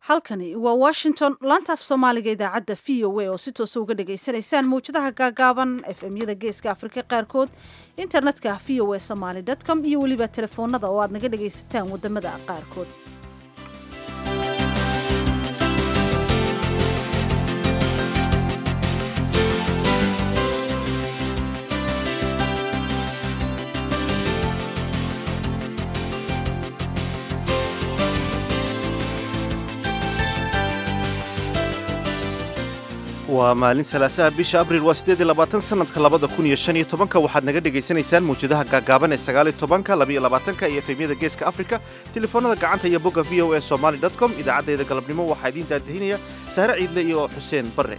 halkani waa washington laanta af soomaaliga idaacadda v o a oo si toosa uga dhagaysanaysaan mawjadaha gaagaaban efmyada geeska afrika qaarkood internetka v o a somaly com iyo weliba telefoonada oo aad naga dhagaysataan wadamada qaarkood waa maalin salaasaha bisha abriil waa siddeed iyo labaatan sanadka labada kun iyo shan iyo tobanka waxaad naga dhagaysanaysaan mawjadaha gaagaaban ee sagaal iyo tobanka labaiyo labaatanka iyo efemyada geeska afrika telefoonada gacanta iyo bogga v o a somaly dot com idaacaddayda galabnimo waxaa idiin daadihinaya saare ciidle iyo xuseen barre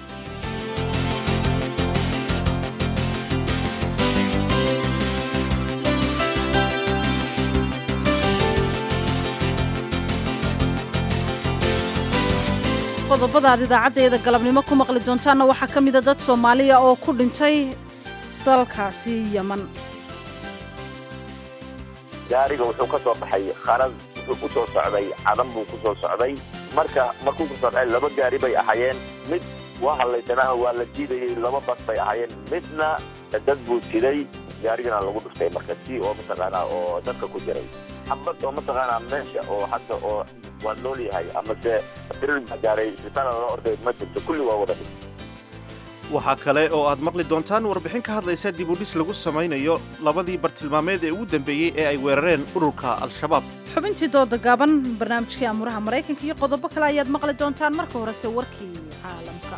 qodobada aad idaacaddeeda galabnimo ku maqli doontaanna waxaa ka mida dad soomaaliya oo ku dhintay dalkaasi yeman gaariga wuxuu ka soo baxay kharad wuxuu ku soo socday cadan buu ku soo socday marka markuu ku socday laba gaari bay ahaayeen mid waa hadlaysanaa waa la diidayey laba bas bay ahaayeen midna dad buu jiray gaarigana lagu dhuftay marka si oo mataqaanaa oo dadka ku jiray xabad oo mataqaanaa meesha oo hadda oo waa nool yahay amase dirir baa gaaray isbitaal loo orday ma jirto kulli waa wada dhig waxaa kale oo aad maqli doontaan warbixin ka hadlaysa dib u dhis lagu samaynayo labadii bartilmaameed ee ugu dambeeyey ee ay weerareen ururka al-shabaab xubintii dooda gaaban barnaamijkii amuraha maraykanka iyo qodobo kale ayaad maqli doontaan marka horese warkii caalamka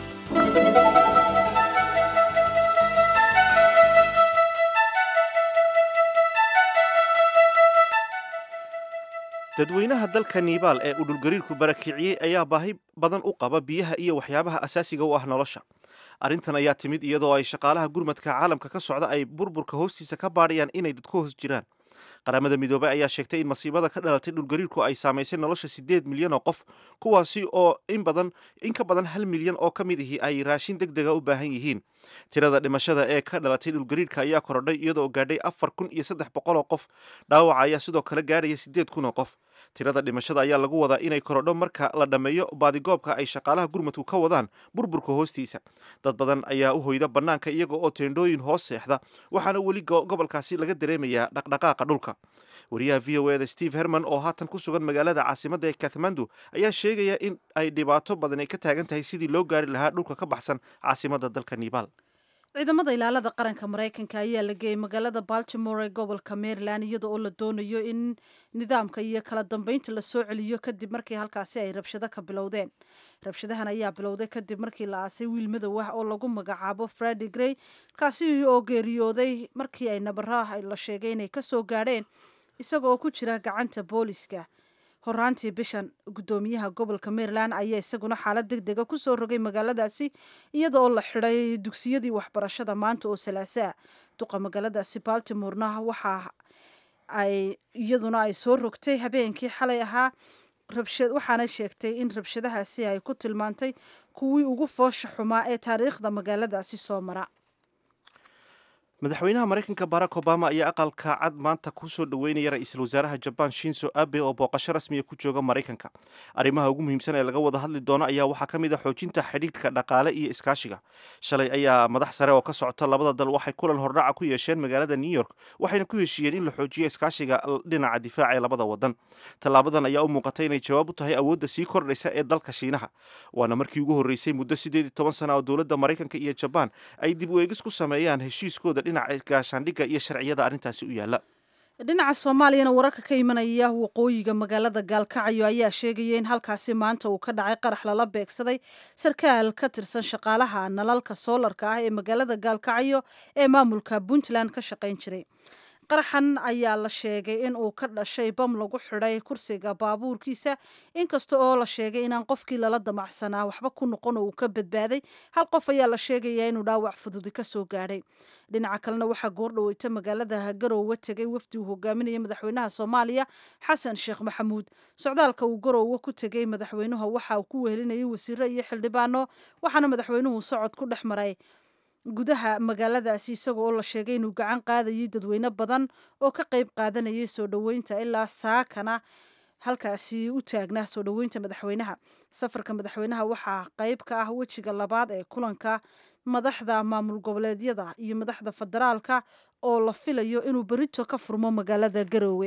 dadweynaha dalka nibaal ee uu dhulgariirku barakiciyey ayaa baahi badan u qaba biyaha iyo waxyaabaha asaasiga u ah nolosha arrintan ayaa timid iyadoo ay shaqaalaha gurmadka caalamka ka socda ay burburka hoostiisa ka baadhayaan inay dadku hoos jiraan qaramada midoobey ayaa sheegtay in masiibada ka dhalatay dhulgariirku ay saamaysay nolosha siddeed milyan oo qof kuwaasi oo in badan in ka badan hal milyan oo ka mid ihi ay raashin deg dega u baahan yihiin tirada dhimashada ee ka dhalatay dhulgariirka ayaa korodhay iyadoo gaadhay afar kun iyo saddex boqol oo qof dhaawaca ayaa sidoo kale gaadhaya siddeed kun oo qof tirada dhimashada ayaa lagu wadaa inay korodho marka la dhammeeyo baadigoobka ay shaqaalaha gurmadku ka wadaan burburka hoostiisa dad badan ayaa u hoyda bannaanka iyaga oo teendhooyin hoos seexda waxaana weli gobolkaasi laga dareemayaa dhaqdhaqaaqa dhulka wariyaha v o eda steve herman oo haatan ku sugan magaalada caasimadda ee kathmandu ayaa sheegaya in ay dhibaato badan ay ka taagan tahay sidii loo gaari lahaa dhulka ka baxsan caasimadda dalka nibaal ciidamada ilaalada qaranka maraykanka ayaa la geeyey magaalada baltimore ee gobolka maryland iyada oo la doonayo in nidaamka iyo kala dambeynta la soo celiyo kadib markii halkaasi ay rabshado ka bilowdeen rabshadahan ayaa bilowday kadib markii la aasay wiil madow ah oo lagu magacaabo fredi grey kaasi oo geeriyooday markii ay nabaraha la sheegay inay kasoo gaadheen isaga oo ku jira gacanta booliska horaantii bishan guddoomiyaha gobolka maryland ayaa isaguna xaalad deg dega kusoo rogay magaaladaasi iyada oo la xidhay dugsiyadii waxbarashada maanta oo salaasaa duqa magaaladaasi baltimorena waxa ay iyaduna ay soo rogtay habeenkii xalay ahaa waxaana sheegtay in rabshadahaasi ay ku tilmaantay kuwii ugu foosha xumaa ee taariikhda magaaladaasi soo mara madaxweynaha maraykanka barack obama ayaa aqalka cad maanta kusoo dhoweynaya ra-iisul wasaaraha jabaan shinzo abe oo booqasho rasmiya ku jooga maraykanka arrimaha ugu muhiimsan ee laga wada hadli doono ayaa waxaa ka mid a xoojinta xidhiidhka dhaqaale iyo iskaashiga shalay ayaa madax sare oo ka socota labada dal waxay kulan hordhaca ku yeesheen magaalada new york waxayna ku heshiiyeen in la xoojiyo iskaashiga dhinaca difaaca ee labada wadan tallaabadan ayaa u muuqatay inay jawaab u tahay awoodda sii kordhaysa ee dalka shiinaha waana markii ugu horreysay muddo siddeed iyo toban sana oo dowladda maraykanka iyo jabaan ay dib u eegis ku sameeyaan heshiiskooda dhinaca gaashaandhigga iyo sharciyada arrintaasi u yaalla dhinaca soomaaliyana wararka ka imanaya waqooyiga magaalada gaalkacyo ayaa sheegaya in halkaasi maanta uu ka dhacay qarax lala beegsaday sarkaal ka tirsan shaqaalaha nalalka soolarka ah ee magaalada gaalkacyo ee maamulka puntland ka shaqayn jiray qaraxan ayaa la sheegay in uu ka dhashay bam lagu xidhay kursiga baabuurkiisa inkasta oo la sheegay inaan qofkii lala damacsanaa waxba ku noqon oo uu ka badbaaday hal qof ayaa la sheegayaa inuu dhaawac fududi ka soo gaadhay dhinaca kalena waxaa goordhaweyta magaalada garowe tegay wafdi uu hogaaminaya madaxweynaha soomaaliya xasan sheekh maxamuud socdaalka uu garowe ku tegay madaxweynuhu waxa uu ku wehelinayay wasiiro iyo xildhibaano waxaana madaxweynuhu socod ku dhex maray gudaha magaaladaasi isaga oo la sheegay inuu gacan qaadayay dadweyne badan oo ka qayb qaadanayay soo dhoweynta ilaa saakana halkaasi u taagnaa soo dhoweynta madaxweynaha safarka madaxweynaha waxaa qayb ka ah wejiga labaad ee kulanka madaxda maamul goboleedyada iyo madaxda federaalka oo la filayo inuu berito ka furmo magaalada garoowe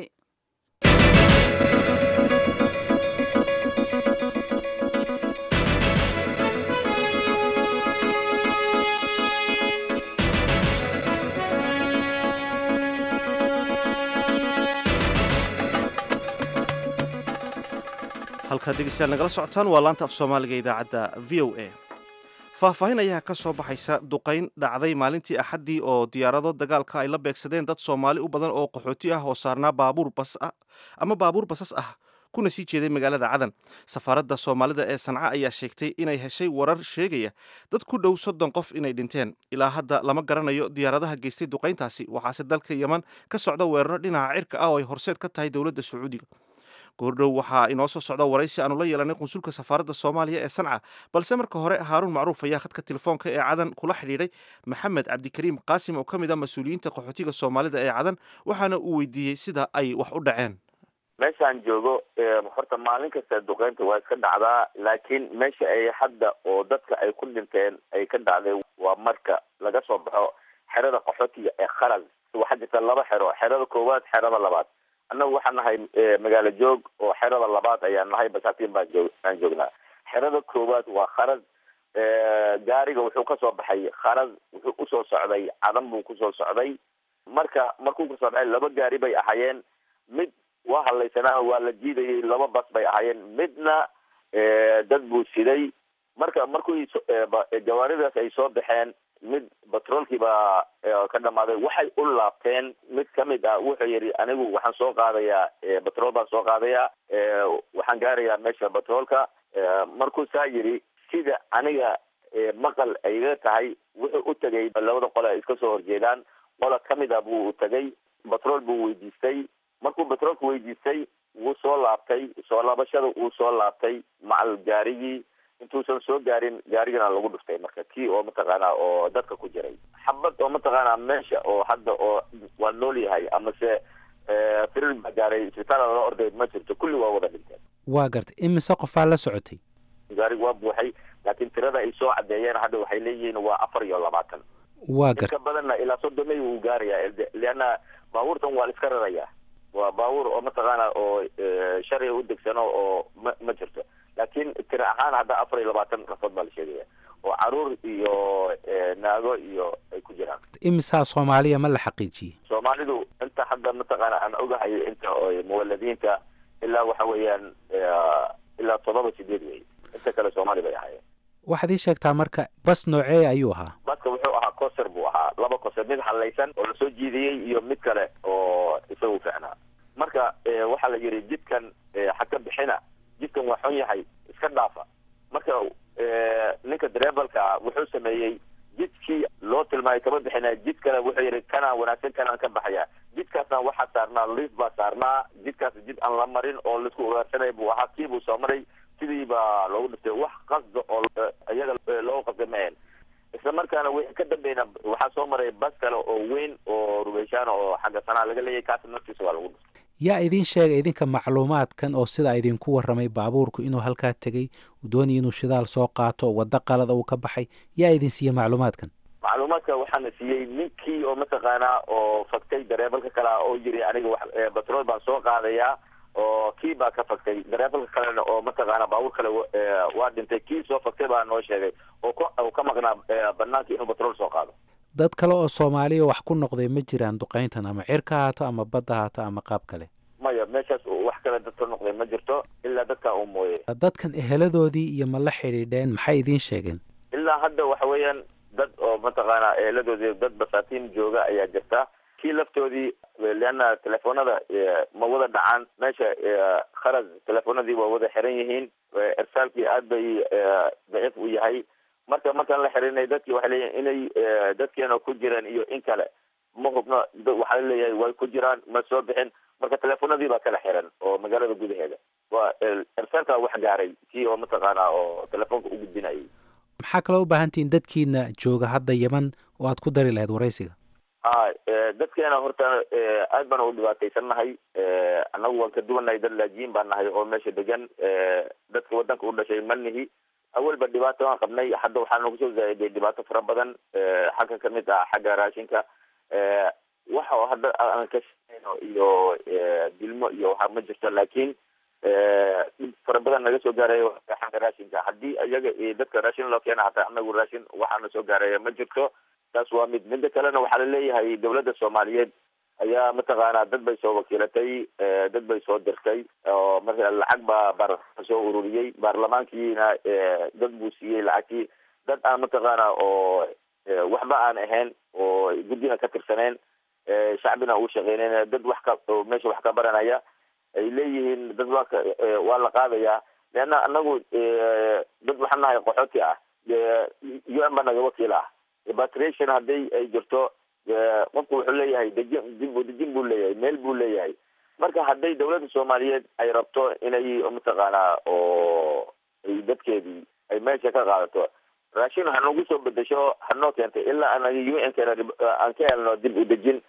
halkaad dhegeystayaal nagala socotaan waa laanta af soomaaliga idaacadda v o a faahfaahin ayaa ka soo baxaysa duqayn dhacday maalintii axaddii oo diyaarado dagaalka ay la beegsadeen dad soomaali u badan oo qaxooti ah oo saarnaa baabuur bas ah ama baabuur basas ah kuna sii jeeday magaalada cadan safaaradda soomaalida ee sanca ayaa sheegtay inay heshay warar sheegaya dad ku dhow soddon qof inay dhinteen ilaa hadda lama garanayo diyaaradaha geystay duqayntaasi waxaase dalka yeman ka socda weeraro dhinaca cirka ah oo ay horseed ka tahay dowladda sacuudiga goordhow waxaa inoo soo socda waraysi aanu la yeelanay qunsulka safaaradda soomaaliya ee sanca balse marka hore haaruun macruuf ayaa khadka telefoonka ee cadan kula xidhiidhay maxamed cabdikariim qaasim oo ka mid ah mas-uuliyiinta qaxootiga soomaalida ee cadan waxaana uu weydiiyey sida ay wax u dhaceen meeshaan joogo horta maalin kasta duqeynta waa iska dhacdaa laakiin meesha ay hadda oo dadka ay ku dhinteen ay ka dhacday waa marka laga soo baxo xerada qaxootiga ee kharas waxaa jirta laba xero xerada koowaad xerada labaad annagu waxaan nahay magaalo joog oo xerada labaad ayaan nahay basaatiin baan joog aan joognaa xerada koowaad waa kharas gaariga wuxuu kasoo baxay kharas wuxuu usoo socday cadan buu kusoo socday marka markuu kasoo baxay laba gaari bay ahaayeen mid waa hadlaysanaa waa la jiidayay laba bas bay ahaayeen midna dad buu siday marka markuu jawaaridaas ay soo baxeen mid batroolkii baa ka dhamaaday waxay u laabteen mid kamid ah wuxuu yidhi anigu waxaan soo qaadayaa batrool baan soo qaadayaa waxaan gaarayaa meesha batroolka markuu saa yidhi sida aniga maqal ayga tahay wuxuu u tegay labada qole ay iska soo horjeedaan qola kamid ah buu tagay batrool buu weydiistay markuu batroolka weydiistay wuu soo laabtay soo laabashada wuu soo laabtay macal gaarigii intuusan soo gaarin gaarigana lagu dhuftay marka kii oo mataqaanaa oo dadka ku jiray xabad oo mataqaanaa meesha oo hadda oo waa nool yahay amase firir baa gaaray isbitaal lala orday ma jirto kulli waa wada dhinteen waa gartay imise qofaa la socotay gaarig waa buuxay laakiin tirada ay soo cadeeyeen hadda waxay leeyihiin waa afar iyo labaatan waa gartay inka badanna ilaa soddonay wuu gaarayaa leanna baabuurtan waa la iska rarayaa waa baabuur oo mataqaana oo sharciga u degsano oo ma ma jirto laakiin tira ahaan hadda afar iyo labaatan nafood baa la sheegaya oo caruur iyo naago iyo ay ku jiraan imisaa soomaaliya ma la xaqiijiyey soomaalidu inta hadda mataqaana aan ogahay inta muwaladiinta ilaa waxa weeyaan ilaa todoba sideed wey inta kale soomaali bay ahaayeen waxaad ii sheegtaa marka bas noocee ayuu ahaa baska wuxuu ahaa coser buu ahaa laba coser mid hadlaysan oo lasoo jiidiyey iyo mid kale oo isagu ficnaa marka waxaa la yidhi jidkan ha ka bixina jidkan waa xun yahay iska dhaafa marka ninka dareebalka wuxuu sameeyey jidkii loo tilmaamay kama bixina jid kale wuxuu yidhi kanaan wanaagsan kanaan ka baxaya jidkaasna waxaa saarnaa liif baa saarnaa jidkaas jid aan la marin oo laisku ugaarsanay buu ahaa kii buu soo maray sidii baa loogu dhiftay wax qasda oo iyaga loogu qasday mahayn isla markaana wixii ka dambeyna waxaa soo maray bas kale oo weyn oo rubeyshaan oo xagga sanaa laga leeyahay kaas naftiisa waa lagu dhiftay yaa idiin sheegay idinka macluumaadkan oo sidaa idinku warramay baabuurku inuu halkaa tegey uu doonaya inuu shidaal soo qaato waddo qalada uu ka baxay yaa idin siiye macluumaadkan macluumaadka waxaana siiyey ninkii oo mataqaanaa oo faktay dareebalka kale ah oo yiri aniga wax batrool baan soo qaadayaa oo kii baa ka faktay dareebalka kalena oo mataqaana baabuur kale waa dhintay kii soo faktay baa noo sheegay oo k ka maqnaa banaanka inuu batrool soo qaado dad kale oo soomaaliya wax ku noqday ma jiraan duqayntan ama cirka haato ama badda haato ama qaab kale maya meeshaas wax kale dad ka noqday ma jirto ilaa dadka uu mooye dadkan eheladoodii iyo ma la xidhiidheen maxay idiin sheegeen ilaa hadda waxa weeyaan dad oo mataqaana eeladoodii dad basaatiin jooga ayaa jirta kii laftoodii leanna telefoonada ma wada dhacaan meesha kharas telefoonadii waa wada xiran yihiin irsaalkii aad bay daciif u yahay marka markaan la xirinay dadkii waxay leeyihin inay dadkeena ku jiraan iyo in kale ma hubno waxaa leeyahay way ku jiraan ma soo bixin marka telefoonadii baa kala xiran oo magaalada gudaheeda waa irsaalka wax gaaray kii oo mataqaana oo telefoonka u gudbinayay maxaa kaloo u baahantihiin dadkiina jooga hadda yeman oo aad ku dari lahayd waraysiga a dadkeena horta aad baan u dhibaataysannahay annagu waan ka duwannahay dad laajiyin baan nahay oo meesha degan dadka wadanka u dhashay ma nihi awalba dhibaato waan qabnay hadda waxaa nagu soo zaa'iday dhibaato fara badan xagga kamid ah xagga raashinka waxa hadda aan ka shaqeyno iyo dilmo iyo waxa ma jirto laakiin dhib fara badan naga soo gaarayo xagga raashinka haddii iyaga dadka raashin loo keena hataa anagu raashin waxaana soo gaaraya ma jirto taas waa mid midda kalena waxaa laleeyahay dawladda soomaaliyeed ayaa mataqaanaa dad bay soo wakiilatay dad bay soo dirtay oo marka lacag baa baarlamaanka soo ururiyey baarlamaankiina dad buu siiyey lacagtii dad aan mataqaana oo waxba aan ahayn oo guddina ka tirsaneen shacbina uu shaqeyneyn dad wax ka meesha wax ka baranaya ay leeyihiin dad waa ka waa la qaadayaa leanna anagu dad waxaan nahay qaxooti ah u n baa naga wakiil ah repatriation hadday ay jirto qofku wuxuu leeyahay dejin dib dejin buu leeyahay meel buu leeyahay marka hadday dawladda soomaaliyeed ay rabto inay mataqaanaa oo ay dadkeedii ay meesha ka qaadato raashin hanagu soo bedesho hanoo keentay ilaa anaga u n keena aan ka helno dib u dejin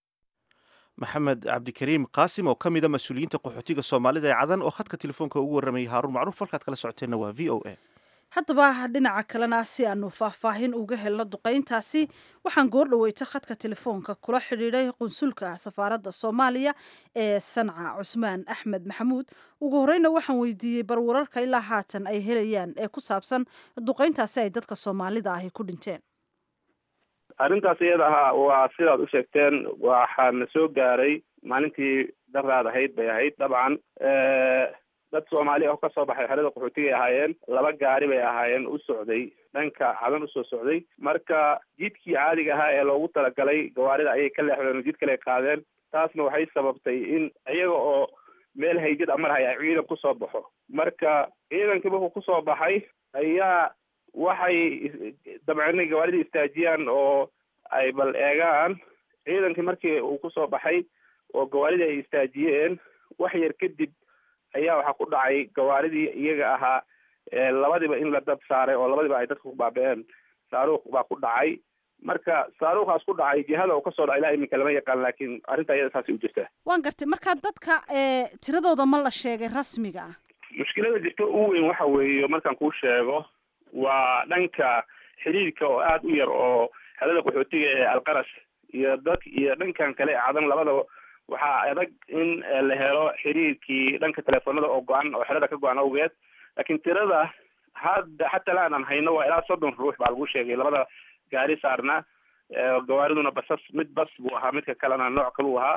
maxamed cabdikariim qaasim oo ka mid a mas-uuliyiinta qaxootiga soomaalida ee cadan oo khadka telefoonka ugu warramayay haaruun macruuf halkaad kala socoteenna waa v o a haddaba dhinaca kalena si aanu faahfaahin uga helno duqayntaasi waxaan goor dhaweyta khadka telefoonka kula xidhiidhay qunsulka safaaradda soomaaliya ee sanca cusmaan axmed maxamuud ugu horeyna waxaan weydiiyey bar wararka ilaa haatan ay helayaan ee ku saabsan duqayntaasi ay dadka soomaalida ahi ku dhinteen arrintaas iyada ahaa waa sidaad u sheegteen waxaana soo gaaray maalintii daraad ahayd bay ahayd dabcan dad soomaali ah oo kasoo baxay xerada qaxootigay ahaayeen laba gaari bay ahaayeen u socday dhanka cadan usoo socday marka jidkii caadiga ahaa ee loogu talagalay gawaarida ayay ka leexdeen oo jid kale qaadeen taasna waxay sababtay in iyaga oo meel haydid amarhay ay ciidan kusoo baxo marka ciidankii markuu kusoo baxay ayaa waxay dabceen gawaaridii istaajiyaan oo ay bal eegaan ciidankii markii uu kusoo baxay oo gawaaridii ay istaajiyeen wax yar kadib ayaa waxaa ku dhacay gawaaridii iyaga ahaa labadiba in la dab saaray oo labadiba ay dadka ku baaba-een saaruuq baa ku dhacay marka saaruuqaas ku dhacay jihada uu kasoo dhacay ilaa iminka lama yaqaan laakiin arrinta iyada saasay u jirtaa waan gartay marka dadka tiradooda ma la sheegay rasmiga ah mushkilada jirta u weyn waxa weeye markaan kuu sheego waa dhanka xiriirka oo aada u yar oo xelada qaxootiga ee alqarash iyo dad iyo dhankan kale ee cadan labadaba waxaa adag in la helo xiriirkii dhanka telefoonada oo go-an oo xerada ka go-an awgeed laakiin tirada hadda xataa la aanan hayno waa ilaa soddon ruux baa lagu sheegay labada gaari saarna gawaariduna basas mid bas buu ahaa midka kalena nooc kaluu ahaa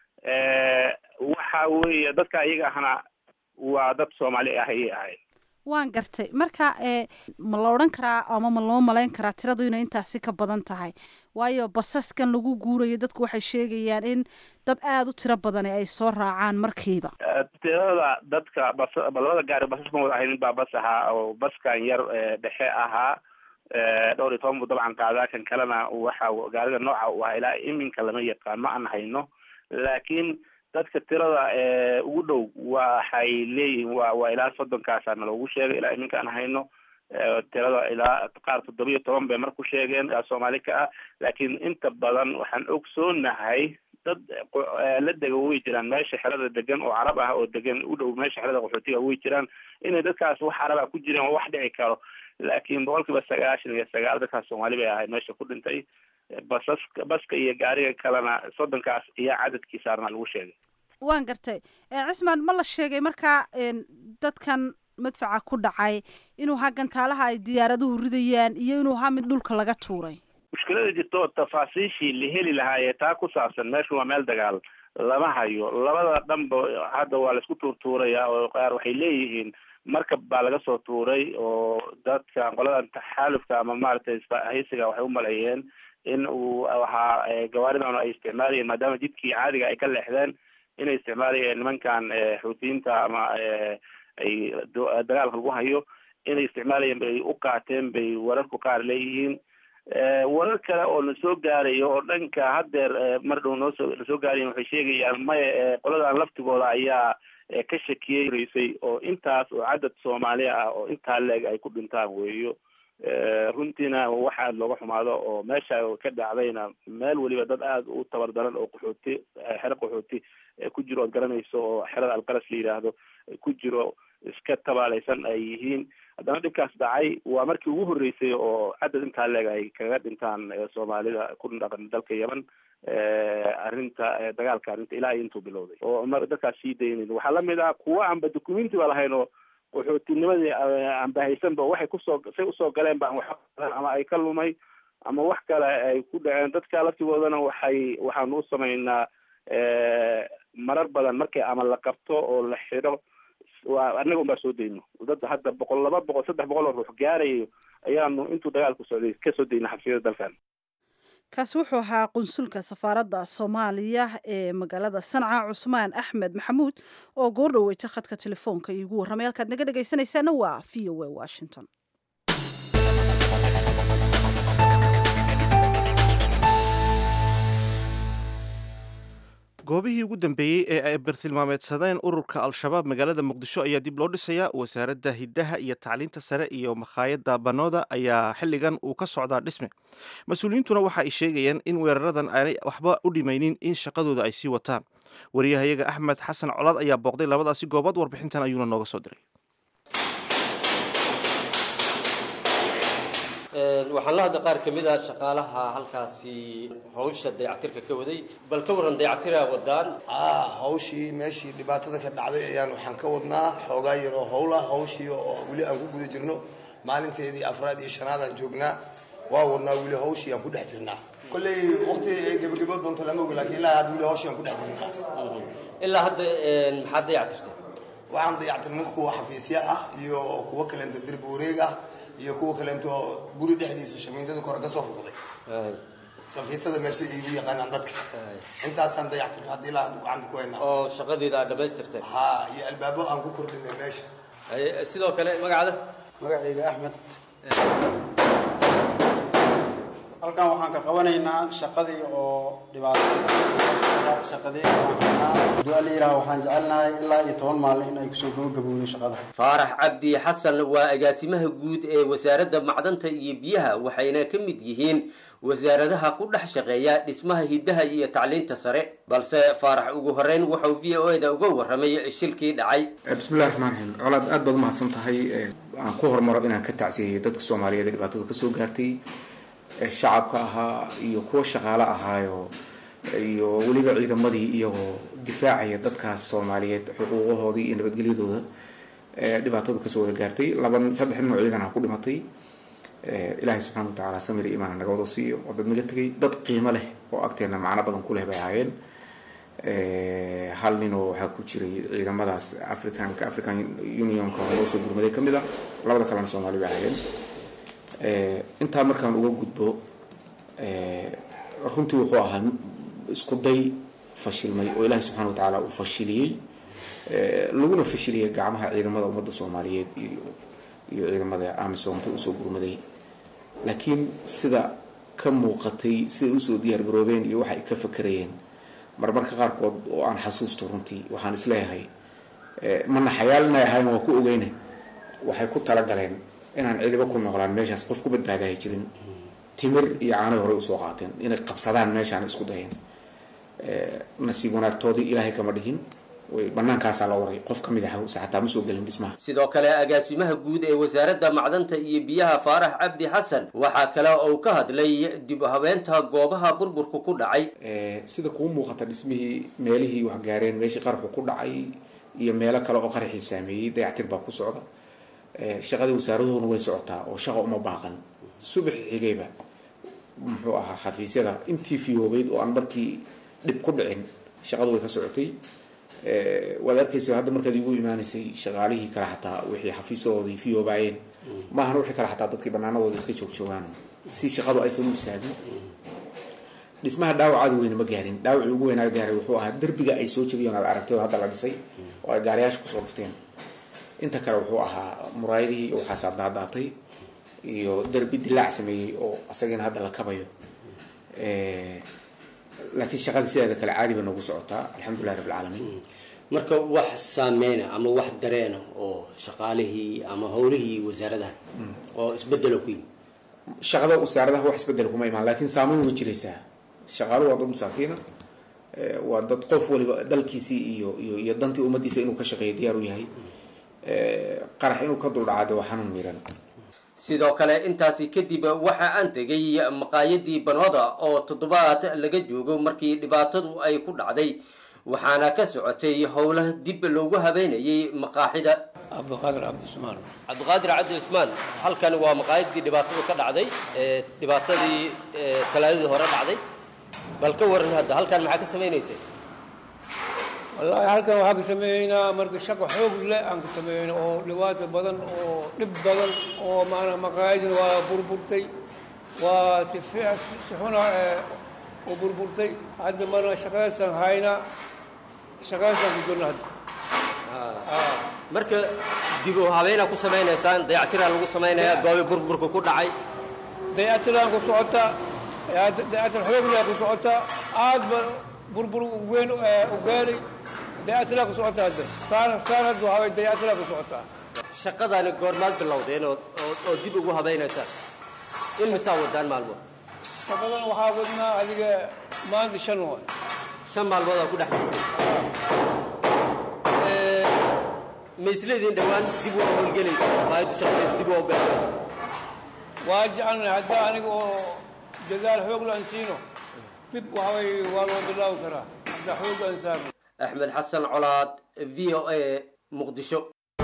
waxa weeye dadka iyaga ahna waa dad soomaali ah ayay ahayd waan gartay marka ma la odhan karaa ama ma loo malayn karaa tiradu inay intaasi ka badan tahay waayo basaskan lagu guurayo dadku waxay sheegayaan in dad aada u tiro badani ay soo raacaan markiiba tirada dadka bas labada gaari basaskan wada ahay mid baa bas ahaa oo baskan yar dhexe ahaa dhowr iyo toban buu dabcan qaadaa kan kalena waxa gaarida nooca u ahaa ilaa iminka lama yaqaan ma aan hayno laakiin dadka tirada ugu dhow waxay leeyihiin wa waa ilaa soddonkaasana loogu sheegay ilaa iminka aan hayno tirada ilaa qaar toddoba iyo toban bay mar ku sheegeen soomaali ka ah laakiin inta badan waxaan ogsoonahay dad la dega way jiraan meesha xerada degan oo carab ah oo degan u dhow meesha xerada qaxootiga way jiraan inay dadkaas wax carab ah ku jireen oo wax dhici karo laakiin boqolkiiba sagaashan iyo sagaal dadkaas soomaali bay ahayd meesha ku dhintay basas baska iyo gaariga kalena soddonkaas iyo cadadkii saarna lagu sheegay waan gartay cismaan ma la sheegay markaa dadkan madfaca ku dhacay inuu haa gantaalaha ay diyaaraduhu ridayaan iyo inuu haa mid dhulka laga tuuray mushkilada jirto tafaasiishii la heli lahaayee taa ku saabsan meeshu waa meel dagaal lama hayo labada dhanba hadda waa laisku tuurtuuraya oo qaar waxay leeyihiin markab baa laga soo tuuray oo dadka qoladan taxaalufka ama maaragtay haysiga waxay u maleeyeen in uu waxaa gawaaridan ay isticmaalayeen maadaama jidkii caadiga ay ka leexdeen inay isticmaalayeen nimankan xuutiyiinta ama ay dagaalka lagu hayo inay isticmaalayeen bay u qaateen bay wararku qaar leeyihiin warar kale oo na soo gaarayo oo dhanka haddeer mar dhow noosoo nasoo gaarayen waxay sheegayaan maya qoladan laftigooda ayaa ka shakiyey raysay oo intaas oo cadad soomaali ah oo intaa leeg ay ku dhintaan weeyo runtiina wax aada looga xumaado oo meesha ka dhacdayna meel weliba dad aada u tabar daran oo qaxooti xero qaxooti ku jiro ood garanayso oo xerada alqaras la yidhaahdo ku jiro iska tabaalaysan ay yihiin haddana dhibkaas dhacay waa markii ugu horreysay oo cadad intaa leeg ay kaga dhintaan soomaalida ku dhaqan dalka yemen arrinta dagaalka arrinta ilaa iyo intuu bilowday oo dadkaas sii daynayn waxaa lamid ah kuwa aanba documenti ba lahayn oo qaxootinimadii aanba haysanba waxay kusoo say usoo galeen ba wax ama ay ka lumay ama wax kale ay ku dhaceen dadka laftigoodana waxay waxaanu u samaynaa marar badan markii ama la qabto oo la xidho waa annaga un baa soo dayno dadda hadda boqol laba boqol saddex boqol oo ruux gaarayo ayaanu intuu dagaalku socday ka soo dayna xabsiyada dalkan kaasi wuxuu ahaa qunsulka safaaradda soomaaliya ee magaalada sanca cusmaan axmed maxamuud oo goor dhaweyta khadka telefoonka iigu warramay halkaad naga dhegaysanaysaana waa v o a washington goobihii ugu dambeeyey ee ay bartilmaameedsadeen ururka al-shabaab magaalada muqdisho ayaa dib loo dhisayaa wasaaradda hiddaha iyo tacliinta sare iyo makhaayadda banooda ayaa xilligan uu ka socdaa dhisme mas-uuliyiintuna waxa ay sheegayeen in weeraradan aanay waxba u dhimaynin in shaqadooda ay sii wataan wariyahayaga axmed xasan colaad ayaa booqday labadaasi goobood warbixintan ayuuna nooga soo diray waxaan la hadla qaar ka mid a shaqaalaha halkaasi hawsha dayactirka ka waday bal ka waran dayactiraa wadaan hawshii meeshii dhibaatada ka dhacday ayaan waxaan ka wadnaa xoogaa yaroo howla hawshii oo weli aan ku guda jirno maalinteedii afraad iyo shanaadaan joognaa waa wadnaa weli hawshii aan ku dhex jirnaa kolley waqti gebagabood doonto lama oga lakin ilaa hadda weli hawshii aan ku dhex jirnaa ilaa hadda maxaad dayactirtay waxaan dayactirnay kuwa xafiisya ah iyo kuwo kaleento derbi wareeg ah iyo kuwa kaleento guri dhexdiisa shamiindada kore ka soo fuqday safiitada meesha igu yaqaanaan dadka intaasaan dayactirno haddii ilaa hadda gacanta ku haynaa oo shaqadeeda aad dhamaystirtay ha iyo albaabo aan ku kordhinay meesha sidoo kale magacada magacayga axmed halkan waxaan ka qabanaynaa shaqadii oo dhibaatashaqadeedduaa la yidhaha waxaan jecelnahay ilaa iyo toban maalin in ay kusoo gabagabowdo shaqada faarax cabdi xasan waa agaasimaha guud ee wasaaradda macdanta iyo biyaha waxayna ka mid yihiin wasaaradaha ku dhex shaqeeya dhismaha hiddaha iyo tacliinta sare balse faarax ugu horeyn wuxuu v o e da uga warramay shilkii dhacay bismillahi raxmaan raxiim colaad aad baad umahadsan tahay aan ku hormaro inaan ka tacsiyeyo dadka soomaaliyeed ee dhibaatada kasoo gaartay shacabka ahaa iyo kuwa shaqaale ahaayo iyo weliba ciidamadii iyagoo difaacaya dadkaas soomaaliyeed xuquuqahoodii iyo nabadgelyadooda dhibaatada kasoo wada gaartay laba saddex nin oo ciidanha ku dhimatay ilaahay subxana watacaala samir iyo imaan naga wada siiyo oo dad naga tegay dad qiimo leh oo agteena macno badan ku leh bay ahaayeen hal ninoo waxaa ku jiray ciidamadaas africanka african unionka loo soo gurmaday ka mid a labada kalena soomaali bay ahaayeen intaa markaan uga gudbo runtii wuxuu ahaa isku day fashilmay oo ilaahay subxana watacaala uu fashiliyey laguna fashiliyay gacmaha ciidamada ummadda soomaaliyeed iyo iyo ciidamada amisoomta usoo gurmaday laakiin sida ka muuqatay siday usoo diyaar garoobeen iyo waxa ay ka fakerayeen marmarka qaarkood oo aan xasuusto runtii waxaan isleeyahay mana xayaalinay ahayn waa ku ogeyne waxay ku talagaleen inaan cidiba ku noqlaan meeshaas qof ku badbaadahay jirin timir iyo caanay horey usoo qaateen inay qabsadaan meeshaan isku dayeen nasiib wanaagtoodii ilaahay kama dhihin way banaankaasaa la waray qof ka mid a hawse xataa ma soo gelin dhismaha sidoo kale agaasimaha guud ee wasaaradda macdanta iyo biyaha faarax cabdi xasan waxaa kale uu ka hadlay dib u habeenta goobaha burburku ku dhacay sida kuu muuqata dhismihii meelihii wax gaareen meeshii qarxu ku dhacay iyo meelo kale oo qaraxii saameeyey dayactir baa ku socda shaqadii wasaaraduhuna way socotaa oo shaqa uma baaqan subax xigayba muxuu ahaa xafiisyada intii fiyoobeyd oo aan markii dhib ku dhicin shaqadu way ka socotay waad arkaysa hadda markaad igu imaanaysay shaqaalihii kale xataa wixii xafiisadoodii fiyoobaayeen maahan wixii kale xataa dadkii banaanadooda iska joogjoogaan si shaqadu aysan u istaagin dhismaha dhaawacaada weyne ma gaarin dhaawacii ugu weynaa gaaray wuxuu ahaa derbiga ay soo jabiyeen aad aragtay oo hadda la dhisay oo ay gaariyaasha kusoo dhufteen inta kale wuxuu ahaa muraayadihii waxaasaa daadaatay iyo derbi dilaac sameeyey oo asagiina hadda la kabayo laakiin shaqadii sideeda kale caadi bay noogu socotaa alxamdulilahi rabb alcaalamiin marka wax saameyna ama wax dareena oo shaqaalihii ama howlihii wasaaradaha oo isbedelo ku yimi shaqada wasaaradaha wax isbedel kuma imaan laakiin saameyn way jiraysaa shaqaaluhu waa dad masaakiina waa dad qof waliba dalkiisii iyo iyo iyo dantii ummadiisa inuu ka shaqeeyo diyaar u yahay qarax inuu ka duldhacaade waa xanuun miiran sidoo kale intaasi kadib waxa aan tegay maqaayadii banooda oo toddobaad laga joogo markii dhibaatadu ay ku dhacday waxaana ka socotay howla dib loogu habeynayay maqaaxida cabdiqaadir cabdismaan cabdiqaadir cabdi cusmaan halkan waa maqaayadii dhibaatadu ka dhacday dhibaatadii talaadadii hore dhacday bal ka waran hadda halkan maxaa ka samaynaysay wallaahi halkan waxaa ka sameeyeynaa marka shaqo xoog leh aan ka sameeyeyna oo dhibaato badan oo dhib badan oo maanaa maqaayadin waa burburtay waa si fiic si xuna u burburtay hadda marna shaqadaasaan haynaa shaqadaasaan ku jirna hadda marka dib u habeynaa ku samaynaysaan dayactiraa lagu samaynayaa goobi burburka ku dhacay dayactiraan ku socotaa dayactir xoog leh ku socotaa aad ba burbur weyn u gaaray dayactiraa ku socotaa hadda saan saan hadda waxaa way dayactiraa ku socotaa shaqadani goormaad bilowdeen oo oo dib ugu habaynaysaan in misaa wadaan maalmood shaqadan waxaa wadnaa adiga maanta shan waay shan maalmood aa ku dhex jirtay ma isleediin dhowaan dib u howlgelaysa maayaddu shaqadeed dib u ogolanaysa waa jecelnahay hadda aniga oo dadaal xoog la aan siino dib waxaa way waa loo bilaabi karaa hadda xoog aan saarno axmed xasan colaad v o a muqdisho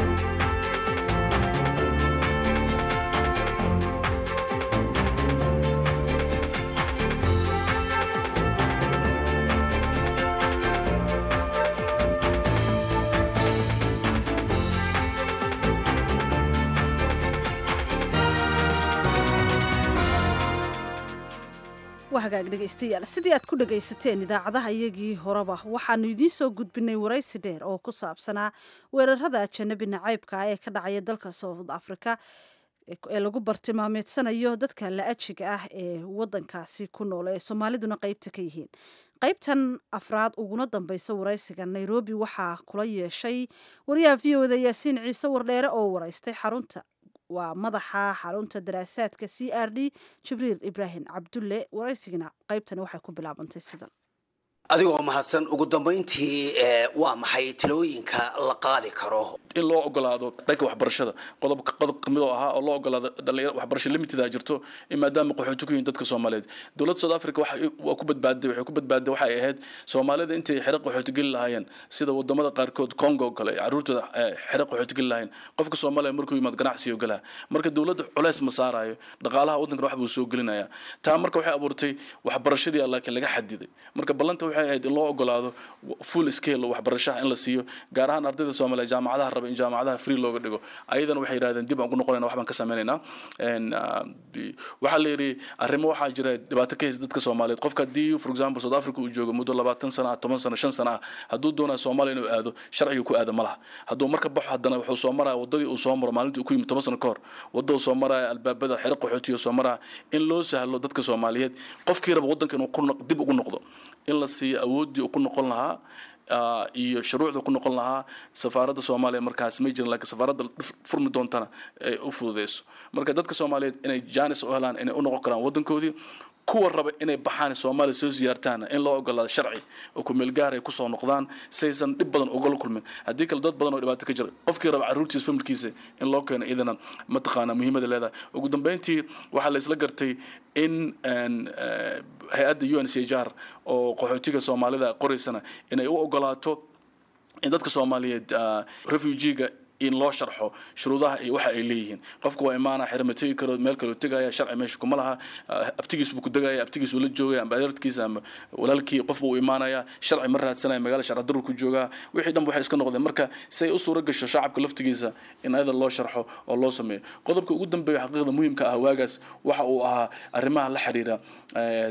waa hagaag dhegaystayaal sidii aad ku dhagaysateen idaacadaha iyagii horeba waxaanu idiin soo gudbinay waraysi dheer oo ku saabsanaa weerarada ajanabi nacaybka ah ee ka dhacaya dalka south africa ee lagu bartilmaameedsanayo dadka la-ajiga ah ee wadankaasi ku nool ee soomaaliduna qeybta ka yihiin qaybtan afraad uguna dambeysa waraysiga nairobi waxaa kula yeeshay wariyaha v o da yaasiin ciise wardheere oo waraystay xarunta waa madaxa xarunta daraasaadka c r d jibriil ibraahim cabdulle waraysigana qaybtani waxay ku bilaabantay sidan adigoo mahadsan ugu dambayntii waa maxay talooyinka la qaadi karo in loo ogolaado dhanka waxbarashada qodob qodob kamid oo ahaa oo loo ogolaado dhalinyaro waxbarasho limited jirto in maadaama qaxooti ku yihiin dadka soomaaliyeed dowladda south africa waxa waa ku badbaaday waxay ku badbaaday waxay ahayd soomaalida intay xero qaxooti geli lahaayeen sida wadamada qaarkood congo oo kale caruurtooda xero qaxooti geli lahaayeen qofka soomaaliya markuu yimaad ganacsiyo galaa marka dowladda culeys ma saarayo dhaqaalaha waddankan wax buu soo gelinaya taa marka waxay abuurtay waxbarashadii laakiin laga xadiday marka ballanta waxay ahayd in loo ogolaado full scale waxbarashaha in la siiyo gaar ahaan ardayda soomaaliya jaamacadaha raba in jaamacadaha free looga dhigo ayadana waxay yidhahdeen dib aan ku noqonayna wax baan ka sameynaynaa waxaa la yidhi arrimo waxaa jira dhibaato ka haysa dadka soomaaliyeed qofka haddii for example south africa uu joogo muddo labaatan sana ah toban sana shan sana ah hadduu doonaya soomaaliya inuu aado sharciga ku aada ma laha hadduu marka baxo haddana wuxuu soo maraya waddadii uu soo maro maalintii uu ku yimid toban sano ka hor wadda uu soo maraya albaabada xero qaxootiga soo maraya in loo sahlo dadka soomaaliyeed qofkii raba waddanka inuu dib ugu noqdo in la siiyo awooddii uu ku noqon lahaa iyo shuruucda ku noqon lahaa safaaradda soomaaliya markaas may jirin laakiin safaaradda furmi doontana ay u fududeyso marka dadka soomaaliyeed inay jaanis u helaan inay u noqon karaan waddankoodii kuwa raba inay baxaan soomaaliya soo siyaartaan in loo ogolaado sharci oo kumeel gaar ay kusoo noqdaan saysan dhib badan ugala kulmin haddii kale dad badan oo dhibaato ka jira qofkii raba caruurtiisa familkiisa in loo keeno idana mataqaana muhiimada leedahay ugu dambeyntii waxaa la isla gartay in hay-adda u n c h r oo qaxootiga soomaalida qoraysana inay u ogolaato in dadka soomaaliyeed refugiga in loo sharxo shuruudaha iyo waxa ay leeyihiin qofku waa imaana xero ma tegi karo meel kaloo tegaya sharci meesha kuma laha abtigiis buu ku degaya abtigiis uu la joogaya amba adeerkiisa ama walaalkii qof buu u imaanaya sharci ma raadsanaya magaala sharci darur ku joogaa wixii dhan waxay iska noqdeen marka si ay u suura gasho shacabka laftigiisa in ayada loo sharxo oo loo sameeyo qodobka ugu dambeeya xaqiiqda muhiimka ah waagaas waxa uu ahaa arrimaha la xiriira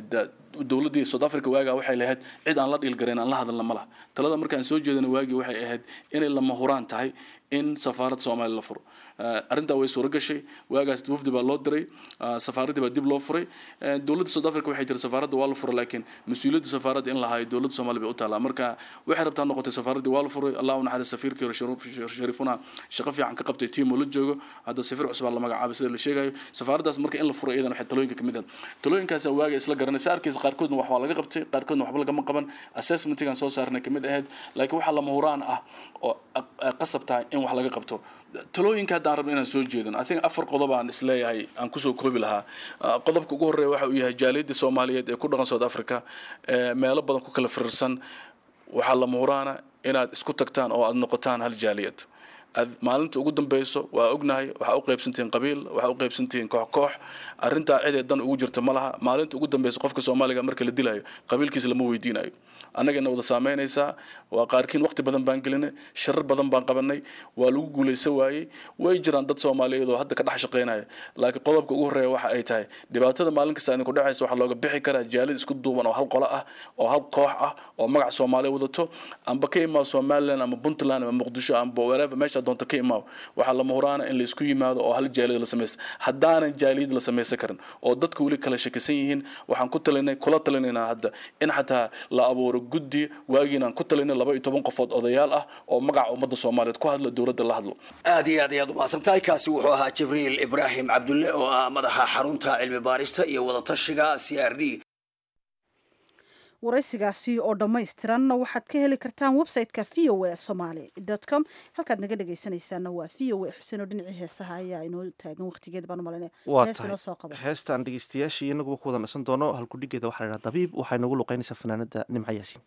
dowladdii south africa waagaa waxay lahayd cid aan la dhiilgarayn aan la hadalna ma laha talada markaan soo jeedana waagii waxay ahayd inay lama huraan tahay in safaarad soomaaliya la furo arrintaa way suuro gashay waagaas wafdi baa loo diray safaaraddii baa dib loo furay dowladda south africa waxay tiri safaaradda waa la furay laakiin mas-uuliyadda safaaradda in lahayo dowladda soomaaliya bay u taallaa marka waxay rabtaa noqotay safaaraddii waa la furay allah u naxariis safiirkii hore shariifuna shaqo fiican ka qabtay tiim oo la joogo hadda safiir cusub aa la magacaabay sida la sheegayo safaaraddaas marka in la furo iyadan waxay talooyinka kamid ah talooyinkaasaa waaga isla garanay sa arkaysa qaarkoodna wax waa laga qabtay qaarkoodna waxba lagama qaban assessmentigan soo saarnay kamid ahayd laakiin waxaa lama huraan ah oo qasab tahay in wax laga qabto talooyinka haddaan rabno inaan soo jeedin i think afar qodob aan isleeyahay aan kusoo koobi lahaa qodobka ugu horreeya waxa uu yahay jaaliyadda soomaaliyeed ee ku dhaqan south africa meelo badan ku kala firirsan waxaa lama huraana inaad isku tagtaan oo aad noqotaan hal jaaliyad aad maalinta ugu dambeyso waa ognahay waxaa u qaybsantihiin qabiil waxaa u qaybsantihiin koox koox arrintaa cidee dan ugu jirta ma laha maalinta ugu dambeyso qofka soomaaliga marka la dilayo qabiilkiisa lama weydiinayo annagana wada saameynaysaa waa qaarkiin waqti badan baan gelinay sharar badan baan qabanay waa lagu guulaysan waayey way jiraan dad soomaaliyeed oo hadda ka dhex shaqeynaya laakiin qodobka ugu horreeya waxa ay tahay dhibaatada maalin kasta idinku dhacaysa waxaa looga bixi karaa jaalid isku duuban oo hal qolo ah oo hal koox ah oo magac soomaaliya wadato amba ka imaa somaliland ama puntland ama muqdisho amba wherever meesha doonta ka imaa waxaa lama huraana in la isku yimaado oo hal jaalid la samaysta haddaanan jaaliyad la samaysan karin oo dadku weli kala shakisan yihiin waxaan ku talinay kula talinaynaa hadda in xataa la abuuro guddi waagiinaan ku talinay laba iyo toban qofood odayaal ah oo magaca ummadda soomaaliyeed ku hadla dowladda la hadlo aad iyo aad ayaad umahadsantahay kaasi wuxuu ahaa jibriil ibraahim cabdulle oo ah madaxa xarunta cilmi baarista iyo wadatashiga c r d waraysigaasi oo dhammaystiranna waxaad ka heli kartaan website-ka v o a somaly com halkaad naga dhegaysanaysaana waa v o a xuseen oo dhinacii heesaha ayaa inoo taagan waqtigeeda baan umalanaya waa hees inoo soo qabo tahay heestaan dhegeystayaashii inaguba ku wada nasan doono halkudhigeeda waxaa la yidhaha dabiib waxay nagu luqeynaysaa fanaanada nimca yaasiin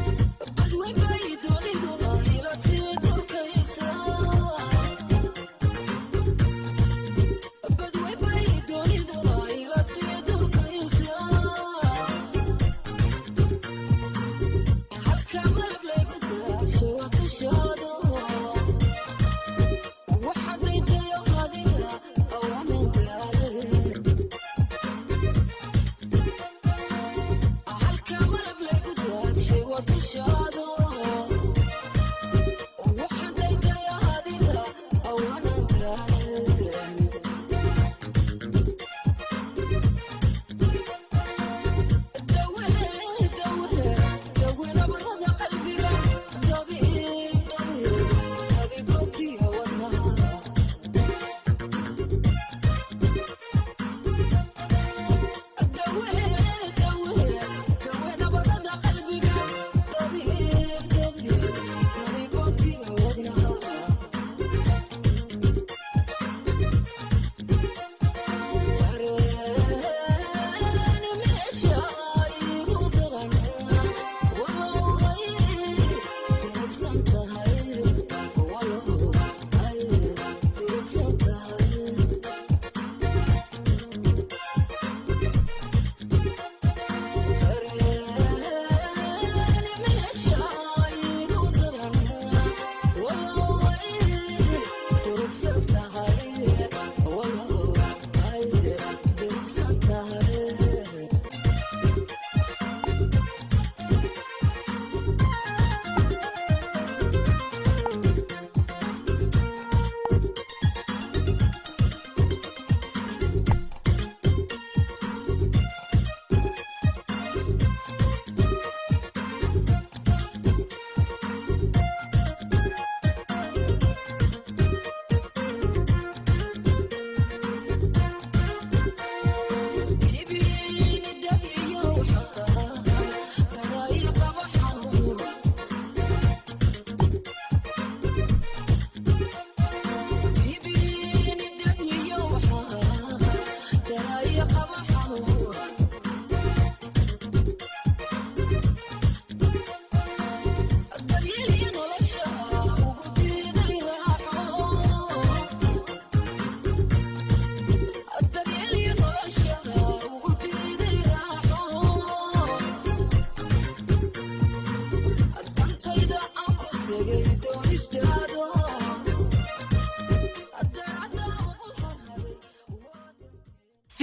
But we buy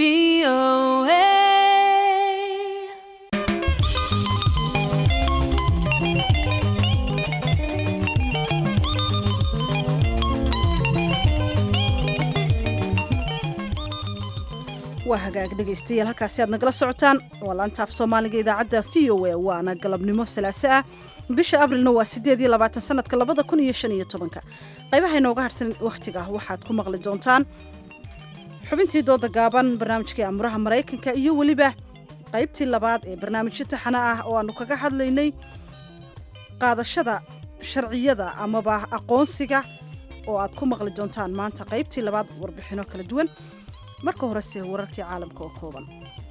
waa hagaag dhegaystayaal halkaasi aad nagala socotaan waa laantaaf soomaaliga idaacadda v o a waana galabnimo salaaso ah bisha abrilna waa sideed iyo labaatan sanadka labada kun iyo shan iyo tobanka qaybaha inooga harsan wakhtiga waxaad ku maqli doontaan xubintii dooda gaaban barnaamijkii amuraha maraykanka iyo weliba qaybtii labaad ee barnaamijyo taxana ah oo aanu kaga hadlaynay qaadashada sharciyada amaba aqoonsiga oo aad ku maqli doontaan maanta qaybtii labaad warbixino kala duwan marka horese wararkii caalamka oo kooban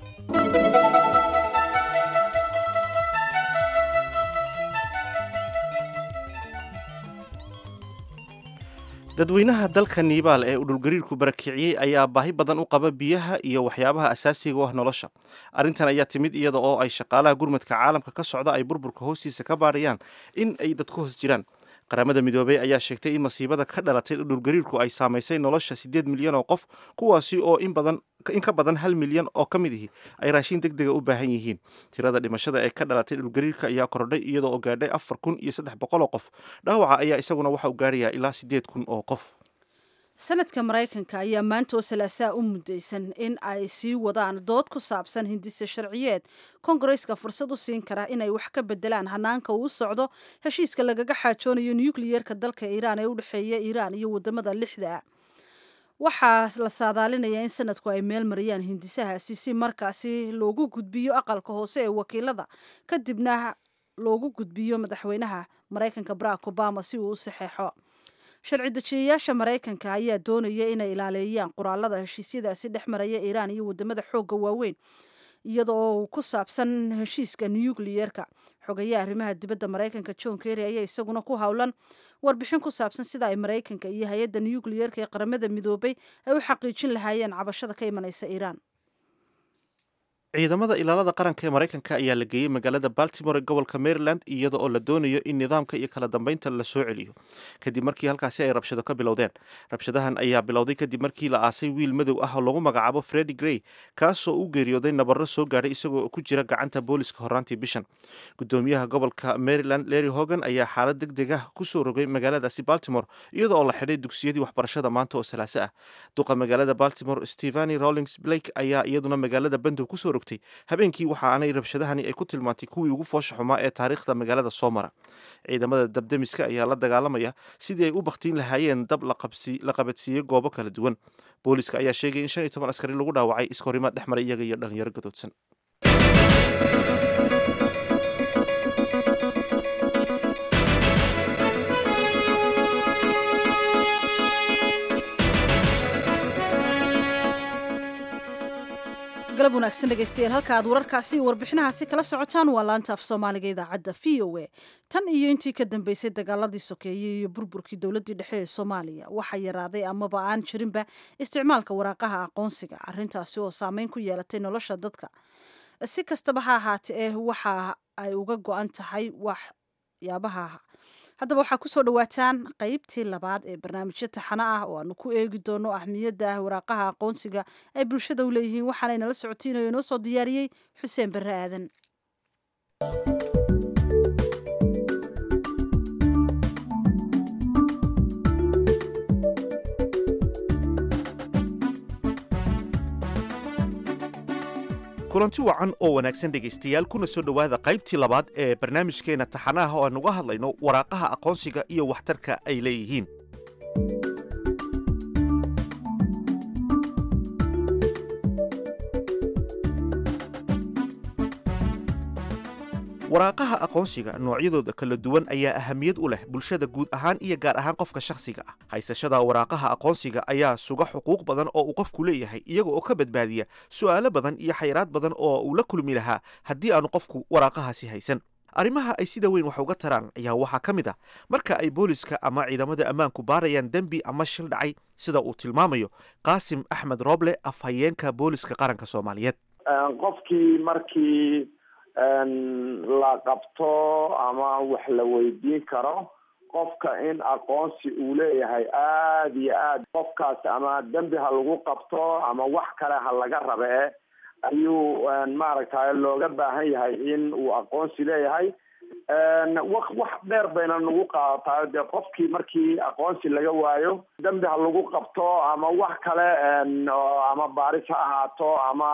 dadweynaha dalka niibaal ee uu dhulgariirku barakiciyey ayaa baahi badan u qaba biyaha iyo waxyaabaha asaasiga u ah nolosha arrintan ayaa timid iyada oo ay shaqaalaha gurmadka caalamka ka socda ay burburka hoostiisa ka baadhayaan in ay dad ku hoos jiraan qaramada midoobey ayaa sheegtay in masiibada ka dhalatay dhulgariirku ay saamaysay nolosha siddeed milyan oo qof kuwaasi oo in badan in ka badan hal milyan oo ka mid ihi ay raashin deg dega u baahan yihiin tirada dhimashada ee ka dhalatay dhulgariirka ayaa kordhay iyadoo oo gaadhay afar kun iyo saddex boqol oo qof dhaawaca ayaa isaguna waxa uu gaadhayaa ilaa siddeed kun oo qof sanadka maraykanka ayaa maanta oo salaasaa u mudaysan in ay sii wadaan dood ku saabsan hindise sharciyeed kongareska fursad u siin kara inay wax ka bedelaan hanaanka uu socdo heshiiska lagaga xaajoonayo nukliyeerka dalka iiraan ee u dhexeeya iiraan iyo wadamada lixda waxaa la saadaalinayaa in sanadku ay meel mariyaan hindisahaasi si markaasi loogu gudbiyo aqalka hoose ee wakiilada kadibna loogu gudbiyo madaxweynaha maraykanka barack obama si uu u saxeexo sharci dejiyayaasha maraykanka ayaa doonaya inay ilaaleeyaan qoraalada heshiisyadaasi dhex maraya iiraan iyo wadamada xoogga waaweyn iyada oo ku saabsan heshiiska nukliyeerka xogayaha arrimaha dibadda maraykanka john kerry ayaa isaguna ku howlan warbixin ku saabsan sida ay maraykanka iyo hay-adda nukliyeerka ee qaramada midoobay ay u xaqiijin lahaayeen cabashada ka imanaysa iiraan ciidamada ilaalada qaranka ee maraykanka ayaa la geeyey magaalada baltimore ee gobolka maryland iyada oo la doonayo in nidaamka iyo kala dambeynta la soo celiyo kadib markii halkaasi ay rabshado ka bilowdeen rabshadahan ayaa bilowday kadib markii la aasay wiil madow ah oo lagu magacaabo fredi grey kaasoo u geeriyooday nabarro soo gaadhay isagoo ku jira gacanta booliska horaantii bishan gudoomiyaha gobolka maryland larry hogan ayaa xaalad deg deg ah kusoo rogay magaaladaasi baltimore iyada oo la xidhay dugsiyadii waxbarashada maanta oo salaaso ah duqa magaalada baltimore steveni rollings blake ayaa iyaduna magaalada bandow kusoo rogtay habeenkii waxa aanay rabshadahani ay ku tilmaantay kuwii ugu foosha xumaa ee taariikhda magaalada soo mara ciidamada dabdemiska ayaa la dagaalamaya sidii ay u bakhtiin lahaayeen dab la qabadsiiyey goobo kala duwan booliska ayaa sheegay in shan iyo toban askari lagu dhaawacay iskahorimaad dhex maray iyaga iyo dhalinyaro gadoodsan galab wanaagsan dhegaystayaal halka aad wararkaasi iyo warbixinahaasi kala socotaan waa laanta af soomaaliga idaacadda v o a tan iyo intii ka dambeysay dagaaladii sokeeyey iyo burburkii dowladdii dhexe ee soomaaliya waxaa yaraaday amaba aan jirinba isticmaalka waraaqaha aqoonsiga arrintaasi oo saameyn ku yeelatay nolosha dadka si kastaba ha ahaate eh waxa ay uga go-an tahay waxyaabaha haddaba waxaa kusoo dhawaataan qeybtii labaad ee barnaamijyo taxano ah oo aanu ku eegi doono ahmiyadda waraaqaha aqoonsiga ay bulshada u leeyihiin waxaana inala socotiinayo inoo soo diyaariyey xuseen barre aadan kulanti wacan oo wanaagsan dhegaystayaal kuna soo dhowaada qaybtii labaad ee barnaamijkeenna taxanaha oo aan uga hadlayno waraaqaha aqoonsiga iyo waxtarka ay leeyihiin waraaqaha aqoonsiga noocyadooda kala duwan ayaa ahamiyad u leh bulshada guud ahaan iyo gaar ahaan qofka shakhsiga ah haysashada waraaqaha aqoonsiga ayaa suga xuquuq badan oo uu qofku leeyahay iyaga oo ka badbaadiya su'aalo badan iyo xayiraad badan oo uu la kulmi lahaa haddii aanu qofku waraaqahaasi haysan arrimaha ay sida weyn wax uga taraan ayaa waxaa ka mid ah marka ay booliska ama ciidamada ammaanku baarayaan dembi ama shil dhacay sida uu tilmaamayo qaasim axmed rooble afhayeenka booliska qaranka soomaaliyeed qofkii markii la qabto ama wax la weydiin karo qofka in aqoonsi uu leeyahay aada iyo aad qofkaas ama dembi ha lagu qabto ama wax kale ha laga rabe ayuu maaragtay looga baahan yahay in uu aqoonsi leeyahay wa wax dheer bayna nagu qaadataa dee qofkii markii aqoonsi laga waayo dembi ha lagu qabto ama wax kale ama baaris ha ahaato ama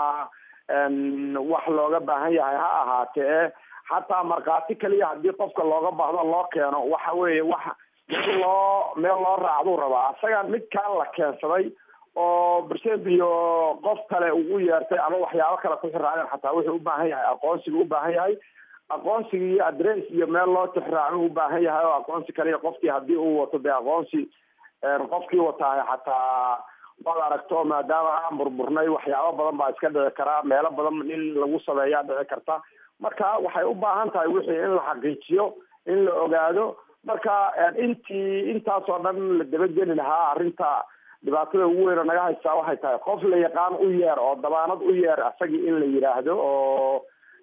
wax looga baahan yahay ha ahaatee xataa markhaati kaliya haddii qofka looga baahdo loo keeno waxa weeye wax meel loo meel loo raacduu rabaa isaga midkaan la keensaday oo bersed iyo qof kale ugu yeertay ama waxyaabo kale ku xiraaceen xataa wuxuu u baahan yahay aqoonsiga u baahan yahay aqoonsiga iyo adress iyo meel loo tixraaco u baahan yahay oo aqoonsi kaliya qofkii haddii uu wato dee aqoonsi qofkii wataay xataa waad aragto maadaama aan burburnay waxyaabo badan baa iska dhici karaa meelo badan in lagu sameeyaa dhici karta marka waxay u baahan tahay wixii in la xaqiijiyo in la ogaado marka intii intaasoo dhan la dabageli lahaa arrinta dhibaatada ugu weyn oo naga haystaa waxay tahay qof la yaqaan u yeer oo dabaanad u yeer asagii in la yidhaahdo oo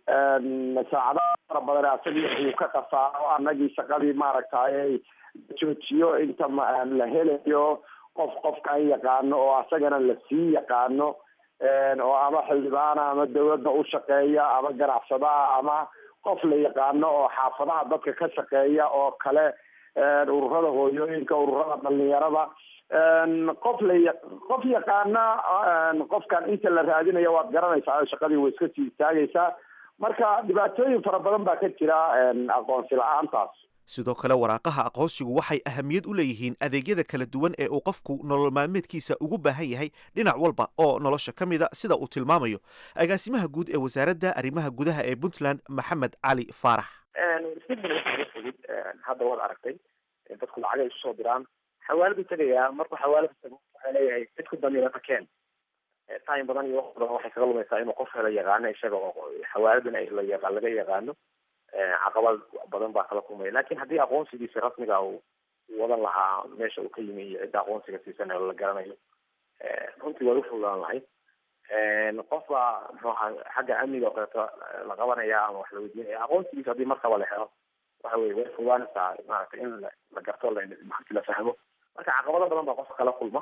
saacadaha fara badan asagii uu ka qasaaro anagii shaqadii maaragtay joojiyo inta la helayo qof qofkan yaqaano oo asagana lasii yaqaano oo ama xildhibaana ama dawladda u shaqeeya ama ganacsadaha ama qof la yaqaano oo xaafadaha dadka ka shaqeeya oo kale ururada hooyooyinka ururada dhalinyarada qof la qof yaqaana qofkan inta la raadinaya waad garanaysaa shaqadii way iska sii istaagaysaa marka dhibaatooyin fara badan baa ka jira aqoonsi la-aantaas sidoo kale waraaqaha aqoonsigu waxay ahamiyad u leeyihiin adeegyada kala duwan ee uu qofku nolol maalmeedkiisa ugu baahan yahay dhinac walba oo nolosha ka mida sida uu tilmaamayo agaasimaha guud ee wasaaradda arrimaha gudaha ee puntland maxamed cali faarax fudud hadda waad aragtay dadku lacagay isu soo diraan xawaaladu tegayaa markuu xawaalada tago waxaa leeyahay dadku damiirata keen time badan iyo waqti badan waxay kaga lumaysaa inuu qof hela yaqaano isaga oo xawaaladana la yaqa laga yaqaano caqabad badan baa kala kulmaya lakin haddii aqoonsigiisa rasmiga uu wadan lahaa meesha uu ka yimi iyo cidda aqoonsiga siisanayo la garanayo runtii way ufududaan lahayd qof baa muxuu ahaa xagga amniga oo kaleeto la qabanaya ama wax la weydiinaya aqoonsigiisa haddii markaba la helo waxa weye way fududaanaysaa maaragtay in la garto la fahmo marka caqabado badan baa qofka kala kulma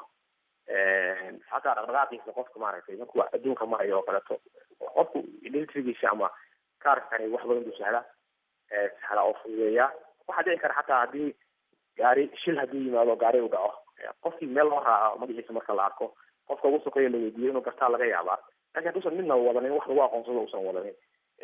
xataa dhaqdhaqaaqiisa qofka maaragtay markuu adduunka marayo oo kaleeto qofku identitygiisa ama kaarkani wax badan buu sahlaa sahlaa oo fududeeyaa waxaa dhici kara xataa haddii gaari shil haddii yimaado gaari u dhaco qofkii meel loo raaco magaciisa marka la arko qofka ugu sokeeya la weydiiyo inuu gartaa laga yaabaa lakin hadduusan midna wadanin wax lagu aqoonsado usan wadanin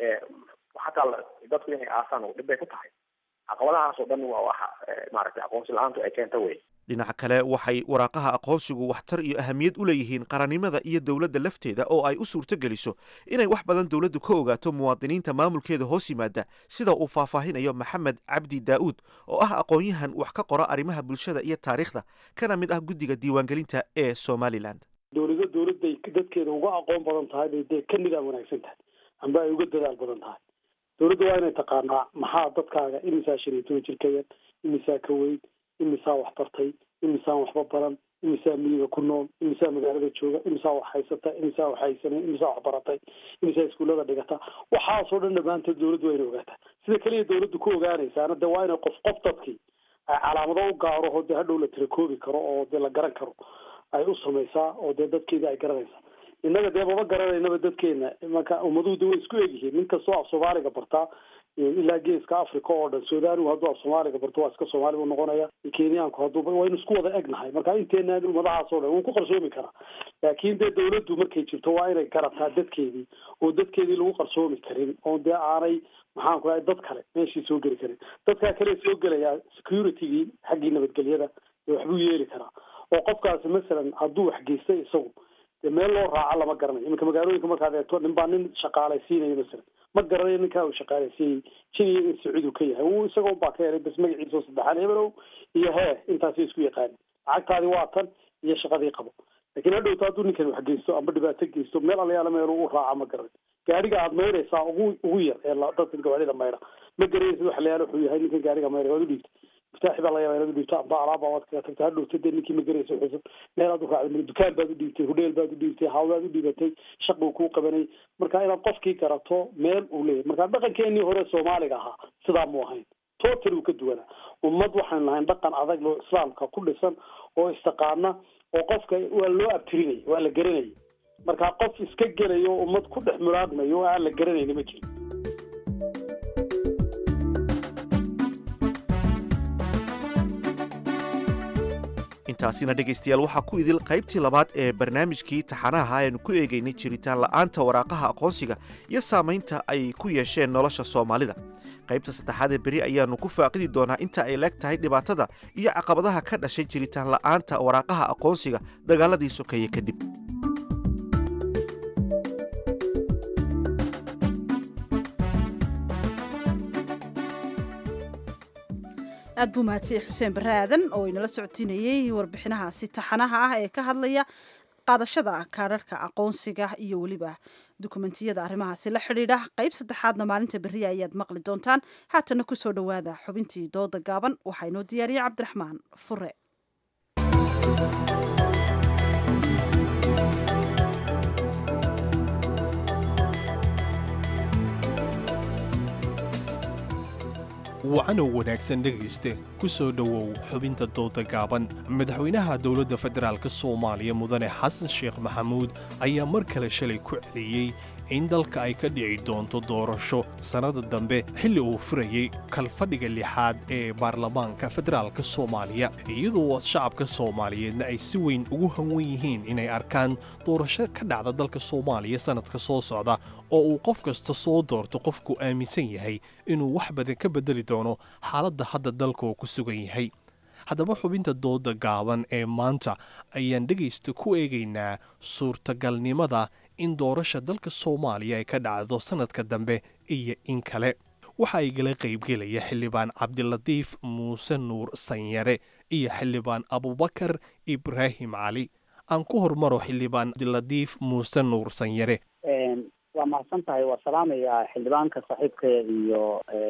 xataa dadku inay aasaan dhib bay ku tahay caqabadahaas oo dhan waa waxa maaragtay aqoonsi la-aantu ay keenta wey dhinaca kale waxay waraaqaha aqoonsigu waxtar iyo ahamiyad u leeyihiin qarannimada iyo dowladda lafteeda oo ay u suurto geliso inay wax badan dowladdu ka ogaato muwaadiniinta maamulkeeda hoos yimaada sida uu faahfaahinayo maxamed cabdi daa'uud oo ah aqoon-yahan wax ka qora arrimaha bulshada iyo taariikhda kana mid ah guddiga diiwaangelinta ee somalilan dowlado dowladday dadkeeda uga aqoon badan tahay bay dee ka nidaam wanaagsan tahay amba ay uga dadaal badan tahay dowladda waa inay taqaanaa maxaa dadkaaga imisaa shan iyo toban jir ka yar imisaa ka weyn imisaa wax bartay imisaan waxba baran imisaa miyiga ku nool imisaa magaalada jooga imisaa wax haysata imisaa wax haysanay imisaa wax baratay imisaa iskuullada dhigata waxaasoo dhan dhammaantood dowladdu waa inay ogaataa sida keliya dowladdu ku ogaanaysaana dee waa inay qof qof dadkii ay calaamado u gaaro oo dee hadhow la tirakoobi karo oo dee la garan karo ay u samaysaa oo dee dadkeedii ay garanaysaa innaga dee maba garanaynaba dadkeena marka ummaduhu de way isku egyihiin nin kastoo af soomaaliga bartaa ilaa geeska africa oo dhan sudaanigu hadduu af soomaaliga barto waa iska soomaali buu noqonaya kenyaanku hadduu waynu isku wada egnahay marka inteena ummadahaas oo dhan wuu ku qarsoomi karaa laakiin dee dowladdu markay jirto waa inay garataa dadkeedii oo dadkeedii lagu qarsoomi karin oo dee aanay maxaan ku dhahay dad kale meeshii soo geli karin dadkaa kale soo gelayaa securitygii xaggii nabadgelyada ee waxbuu yeeli karaa oo qofkaasi masalan hadduu wax geystay isagu dee meel loo raaco lama garanayo iminka magaalooyinka markaad eegto nin baa nin shaqaalaysiinayo masalan ma garanayo ninkaa uu shaqaalaysiiyey jiniya in sacuudu ka yahay uu isaga unbaa ka helay bas magaciisa saddexaan hebelow iyo hee intaasay isku yaqaanin lacagtaadi waa tan iyo shaqadii qabo lakiin hadhowta hadduu ninkan wax geysto amba dhibaato geysto meel alayaala meel u raaca ma garanayo gaariga aad mayraysaa ugu ugu yar ee dadka gawaarida mayra ma garanaysid wax layaala wuxuu yahay ninkan gaariga mayra waad u dhiibtay miftaaxi baa laga yaaba inaad u dhiibto amba alaaba waad kaga tagtay hadhowta dee ninkii ma garaysa xusan meel aad u raacday dukaan baad u dhiibtay hudheel baad u dhiibtay hawlaad u dhiibatay shaquu kuu qabanay marka inaad qofkii garato meel uu leeyahay marka dhaqankeenii hore soomaaliga ahaa sidaa mu ahayn total uu ka duwanaa ummad waxaynu nahayn dhaqan adag oo islaamka ku dhisan oo istaqaana oo qofka waa loo abtirinaya waa la garanaya marka qof iska gelayo oo ummad ku dhex muraadmayo oo aan la garanayna ma jirin intaasina dhegaystayaal waxaa ku idil qaybtii labaad ee barnaamijkii taxanaha aynu ku eegaynay jiritaan la'aanta waraaqaha aqoonsiga iyo saamaynta ay ku yeesheen nolosha soomaalida qaybta saddexaad ee beri ayaannu ku faaqidi doonaa inta ay leeg tahay dhibaatada iyo caqabadaha ka dhashay jiritaan la'aanta waraaqaha aqoonsiga dagaaladii sokeeye kadib aad buu mahadsanyahy xuseen barre aadan oo inala socodsiinayey warbixinahaasi taxanaha ah ee ka hadlaya qaadashada kaadharhka aqoonsiga iyo weliba dukumentiyada arrimahaasi la xidhiidha qayb saddexaadna maalinta beriya ayaad maqli doontaan haatana kusoo dhowaada xubintii dooda gaaban waxaa inoo diyaariyey cabdiraxmaan fure wacanow wanaagsan dhegayste ku soo dhowow xubinta dooda gaaban madaxweynaha dowladda federaalk soomaaliya mudane xasan sheekh maxamuud ayaa mar kale shalay ku celiyey in dalka ay ka dhici doonto doorasho sannada dambe xilli uu furayey kalfadhiga lixaad ee baarlamaanka federaalk soomaaliya iyadoo shacabka soomaaliyeedna ay si weyn ugu hanwan yihiin inay arkaan doorasho ka dhacda dalka soomaaliya sannadka soo socda oo uu qof kasta soo doorto qofku aaminsan yahay inuu wax badan ka beddeli doono xaaladda hadda dalka uu ku sugan yahay haddaba xubinta dooda gaaban ee maanta ayaan dhegaysta ku eegaynaa suurtagalnimada in doorasha dalka soomaaliya ay ka dhacdo sannadka dambe iyo in kale waxa ay gala qaybgelaya xildhibaan cabdilatiif muuse nuur sanyare iyo xildhibaan abubakar ibraahim cali aan ku hormaro xildhibaan cabdilatiif muuse nuur sanyare waa mahadsan tahay waa salaamayaa xildhibaanka saaxiibkaya iyo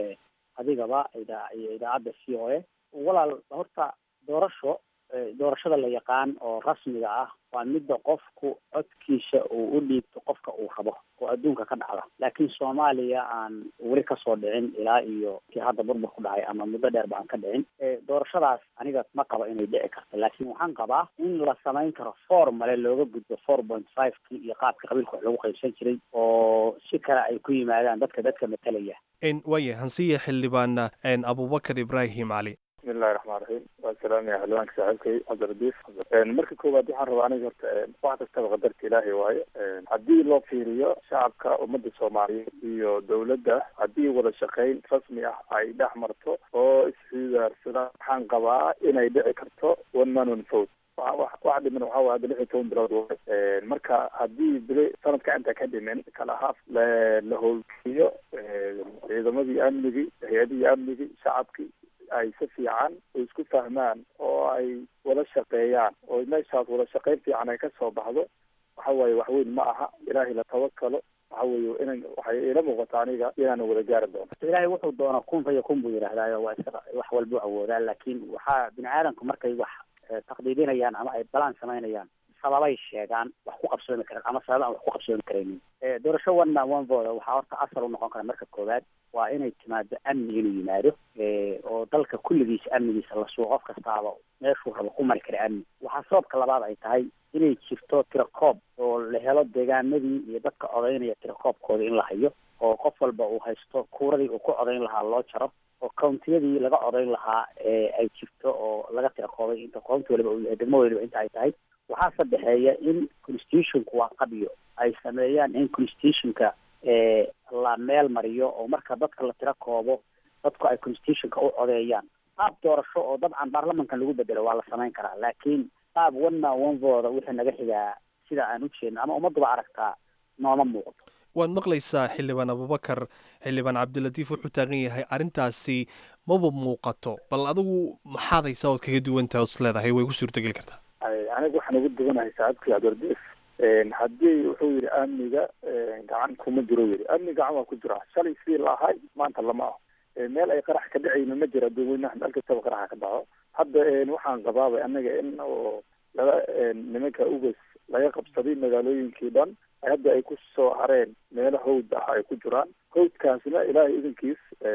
adigaba iyo idaacadda c o a walaal horta doorasho doorashada la yaqaan oo rasmiga ah waa midda qofku codkiisa uu u dhiibto qofka uu rabo oo adduunka ka dhacda laakiin soomaaliya aan weli kasoo dhicin ilaa iyo kii hadda burbur ku dhacay ama muddo dheerba aan ka dhicin doorashadaas aniga ma qabo inay dhici karto laakiin waxaan qabaa in la samayn karo formale looga gudbo four point five ki iyo qaabka qabiilka wax lagu qaybsan jiray oo si kale ay ku yimaadaan dadka dadka matalaya waaya hansiya xildhibaan abubakar ibraahim cali bismillahi raxmaan raxiim waa salaamaya xildhibaanka saaxiibkay cabdiradiif marka koowaad waxaan rabaa aniga horta wax kastaba qadarta ilaahay waaye haddii loo fiiriyo shacabka ummadda soomaaliyeed iyo dowladda haddii wada shaqayn rasmi ah ay dhex marto oo isxidaarsadaan waxaan qabaa inay dhici karto one man one vote wax dhiman waxa waa hadda lix iyo toban bilood waay marka haddii bili sanadka inta ka dhimin kala haaf la howlgeliyo ciidamadii amnigii hay-adihii amnigii shacabkii ay si fiican oo isku fahmaan oo ay wada shaqeeyaan oo meeshaas wada shaqayn fiican ay ka soo baxdo waxa waaye wax weyn ma aha ilaahay la tawakalo waxa weeye inan waxay ila muuqata aniga inaana wada gaari doono ilaahay wuxuu doona kun fa yakun buu yidhahdaayo waa iska wax walbuu awoodaa laakiin waxaa bini aadamku markay wax taqdiidinayaan ama ay balaan samaynayaan sababay sheegaan wax ku qabsoomi karaan ama sababa aan wax ku qabsoomi karaynin doorasho one man one vote waxaa horta asal u noqon kara marka koowaad waa inay timaado amni inuu yimaado oo dalka kulligiisa amnigiisa la sugo qof kastaaba meeshuu rabo ku mari kara amni waxaa sababka labaad ay tahay inay jirto tirakoob oo la helo deegaanadii iyo dadka codaynaya tirakoobkooda in la hayo oo qof walba uu haysto kuuradii uu ku codayn lahaa loo jaro oo countiyadii laga codayn lahaa ay jirto oo laga tirakoobay inta county waliba uu yahay degmo waliba inta ay tahay waxaa sadexeeya in constitutionku waa qabiyo ay sameeyaan in constitutionka la meel mariyo oo marka dadka la tiro koobo dadku ay constitutionka u codeeyaan qaab doorasho oo dabcan baarlamankan lagu bedelo waa la samayn karaa laakiin qaab one man one vote wixii naga xigaa sida aan u jeedno ama ummadduba aragtaa nooma muuqdo waad maqlaysaa xildhibaan abubakar xildhibaan cabdilatiif wuxuu taagan yahay arrintaasi maba muuqato bal adigu maxaad haysaa ood kaga duwantaha os leedahay way ku suurtogeli kartaa aniga waxaan ugu duwanahay saacadkii cabdiradiif haddii wuxuu yidhi amniga gacan kuma jiro yidhi amni gacan waa ku jira shalay sidii la ahay maanta lama aho meel ay qarax ka dhacayna ma jira dadweynaha meel kastaba qaraxa ka dhaco hadda waxaan qabaabay annaga in oo laga nimanka ugas laga qabsaday magaalooyinkii dhan hadda ay ku soo hareen meelo hawd ah ay ku jiraan hawdkaasna ilaahay idankiis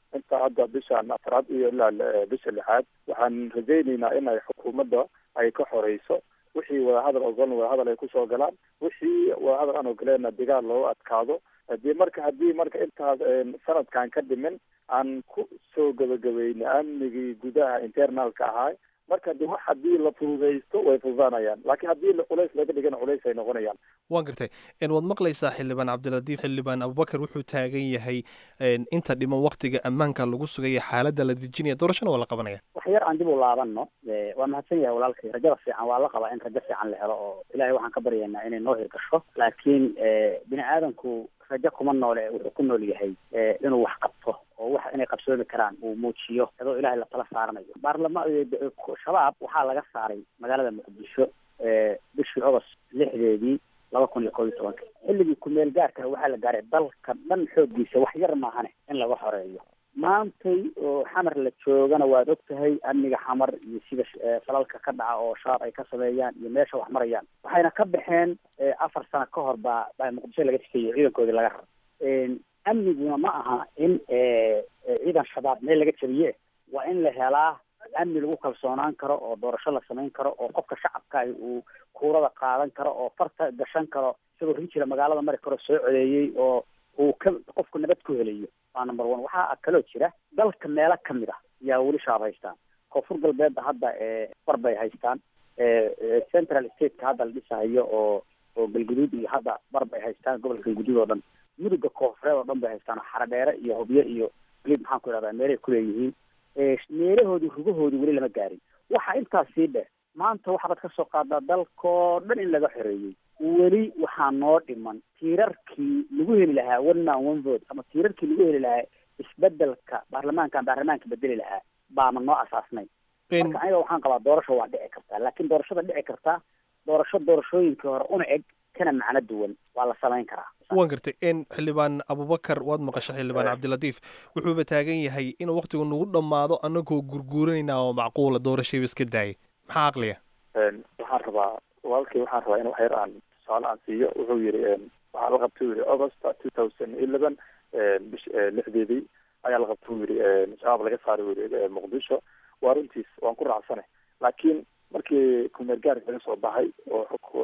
inta hadda bishan afraad iyo ilaa bisha lixaad waxaan rajaynaynaa inay xukuumadda ay ka xoreyso wixii wadahadal ogolan wadahadal ay kusoo galaan wixii wadahadal aan ogoleenna dagaal looga adkaado hadii marka haddii marka intaas sanadkan ka dhimin aan ku soo gabagabayna amnigii gudaha internalka ahaa marka de wax haddii la fududaysto way fududaanayaan laakiin haddii culays laga dhigana culays ay noqonayaan waan gartay waad maqlaysaa xildhibaan cabdilatiif xildhibaan abubakar wuxuu taagan yahay inta dhiman waktiga ammaanka lagu sugaya xaaladda la dejinaya doorashana waa la qabanaya wax yar aan dib u laabano waa mahadsan yahay walaalkay rajada fiican waa la qabaa in rajo fiican la helo oo ilaahay waxaan ka baryaynaa inay noo hirgasho laakiin bini aadamku rajo kuma noole wuxuu ku nool yahay inuu wax qabto oo wax inay qabsoomi karaan uu muujiyo iyadoo ilaahay la tala saaranayo baarlama shabaab waxaa laga saaray magaalada muqdisho bishii ogost lixdeedii laba kun iyo kob iyo tobanka xilligii kumeel gaarkana waxaa la gaaray dalka dhan xooggiisa wax yar maahane in laga xoreeyo maantay oo xamar la joogana waad og tahay amniga xamar iyo sida falalka ka dhaca oo shabaab ay ka sameeyaan iyo meesha wax marayaan waxayna ka baxeen afar sano ka hor baa baa muqdisho laga sikeeyo ciidankoodii laga raro amniguna ma aha in ciidan shabaab meel laga jabiye waa in la helaa amni lagu kalsoonaan karo oo doorasho la samayn karo oo qofka shacabka uu kuurada qaadan karo oo farta gashan karo isagoo rinjira magaalada mari karo soo codeeyey oo uu ka qofku nabad ku helayo waa number one waxaa kaloo jira dalka meelo kamid ah yaa weli shabaab haystaan koonfur galbeedda hadda bar bay haystaan central stateka hadda la dhisahayo oo oo galguduud iyo hadda bar bay haystaan gobolka galguduud oo dhan muduga koonfureed oo dhan bay haystaan xaradheere iyo hobyo iyo weli maxaan ku idhahdaa meelay kuleeyihiin meelahoodii rugahoodii weli lama gaarin waxa intaas sii dheh maanta waxaad ka soo qaadaa dalkoo dhan in laga xoreeyey weli waxaa noo dhiman tiirarkii lagu heli lahaa one man one vote ama tiirarkii lagu heli lahaa isbedelka baarlamaankan baarlamaanka bedeli lahaa baama noo asaasnay marka aniga waxaan qabaa doorasho waa dhici kartaa laakiin doorashada dhici kartaa doorasho doorashooyinkii hore una eg kana macno duwan waa la samayn karaa waan gartay xildhibaan abubakar waad maqashay xildhibaan cabdilatiif wuxuuba taagan yahay in waktigu nagu dhammaado anagoo gurguuranayna oo macquula doorashayba iska daayay maxaa aqliya waxaan rabaa walaalkii waxaan rabaa in wax yar aan tusaale aan siiyo wuxuu yidhi waxaa la qabtay yidhi august two thousand eleven bish lixdeedii ayaa la qabtay uu yidhi shabaab laga saaray uu yidhi muqdisho waa runtiis waan ku raacsane laakiin markii kumeer gaarka laga soo baxay oo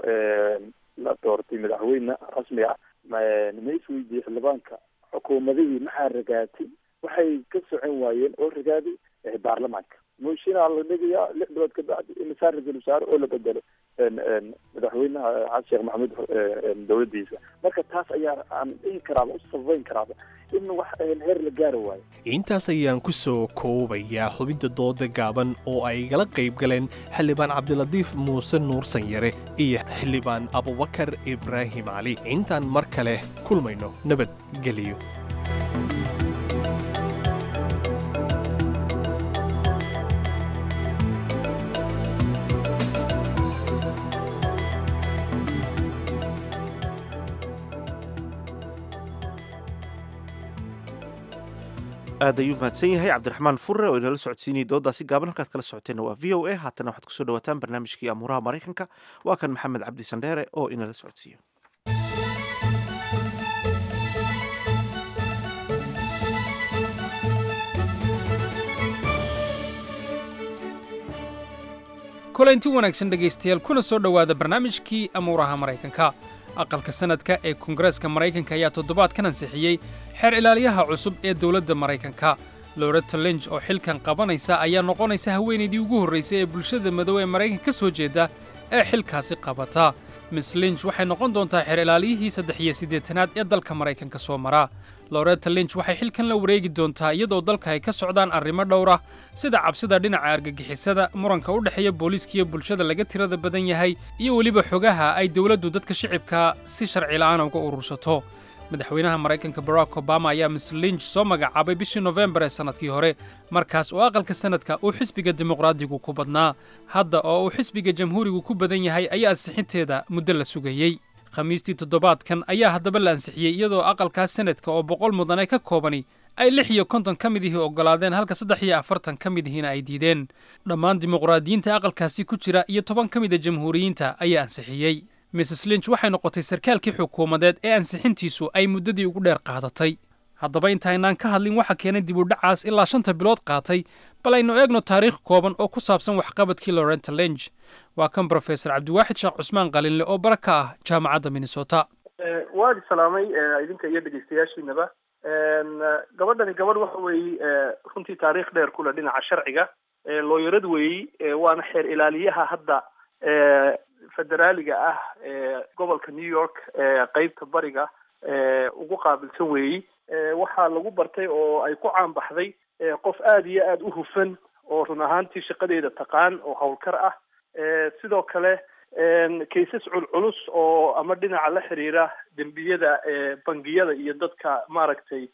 la doortay madaxweyne rasmi ah ma isweydiiyey xildhibaanka xukuumadihii maxaa ragaatay waxay ka socon waayeen oo ragaaday baarlamaanka mooshinaa la dhigayaa lix bilood ka bacdi imisaa ra-iisul wasaare oo la bedelo madaxweynaha xasan sheekh maxamuud dowladdiisa marka taas ayaa aan dhihi karaaba u sabayn karaaba in wax heer la gaari waayo intaas ayaan ku soo koobayaa xubinta dooda gaaban oo ay igala qayb galeen xildhibaan cabdilatiif muuse nuursan yare iyo xildhibaan abubakar ibraahim cali intaan mar kale kulmayno nabadgeliyo aad ayuu mahadsan yahay cabdiraxmaan furre oo inala socodsiinayay doodaasi gaaban halkaad kala socoteenna waa v o a haatana waxaad kusoo dhawaataan barnaamijkii amuuraha maraykanka waa kan maxamed cabdi sandheere oo inala socodsiiyo kulanti wanaagsan dhegaystayaal kuna soo dhowaada barnaamijkii amuuraha maraykanka aqalka sanadka ee koongareeska maraykanka ayaa toddobaadkan ansixiyey xeer ilaaliyaha cusub ee dowladda maraykanka loretta linch oo xilkan qabanaysa ayaa noqonaysa haweenaydii ugu horraysay ee bulshada madow ee maraykanka ka soo jeeda ee xilkaasi qabata miss linch waxay noqon doontaa xeer ilaaliyihii saddex iyo siddeetanaad ee dalka maraykanka soo mara loretta linch waxay xilkan la wareegi doontaa iyadoo dalka ay ka socdaan arrimo dhowra sida cabsida dhinaca argagixisada muranka u dhexeeya booliiskiiyo bulshada laga tirada badan yahay iyo weliba xogaha ay dowladdu dadka shicibka si sharci la'aana uga urursato madaxweynaha maraykanka barack obama ayaa miss linch soo magacaabay bishii nofembar ee sannadkii hore markaas oo aqalka sanadka uu xisbiga dimuqraadigu ku badnaa hadda oo uu xisbiga jamhuurigu ku badan yahay ayaa ansixinteeda muddo la sugayey khamiistii toddobaadkan ayaa haddaba la ansixiyey iyadoo aqalkaas sanadka oo boqol mudane ka koobani ay lix iyo konton ka mid ihii oggolaadeen halka saddex iyo afartan ka mid ihiina ay diideen dhammaan dimuqraadiyiinta aqalkaasi ku jira iyo toban ka mida jamhuuriyiinta ayaa ansixiyey mrs linch waxay noqotay sarkaalkii xukuumadeed ee ansixintiisu ay muddadii ugu dheer qaadatay haddaba intaynaan ka hadlin waxa keenay dib u dhacaas ilaa shanta bilood qaatay bal aynu eegno taariikh kooban oo ku saabsan waxqabadkii lorenta lenge waa kan brofesor cabdiwaaxid sheekh cusmaan qalinle oo bara ka ah jaamacadda minnesota waad salaamay idinka iyo dhegeystayaashiinaba gabadhani gabadh waxa weeye runtii taariikh dheer kule dhinaca sharciga looyarad weeyi waana xeer ilaaliyaha hadda federaaliga ah gobolka new york qeybta bariga ugu qaabilsan weeyi waxaa lagu bartay oo ay ku caanbaxday qof aada iyo aada u hufan oo run ahaantii shaqadeeda taqaan oo howlkar ah sidoo kale kaysas culculus oo ama dhinaca la xiriira dembiyada bangiyada iyo dadka maaragtay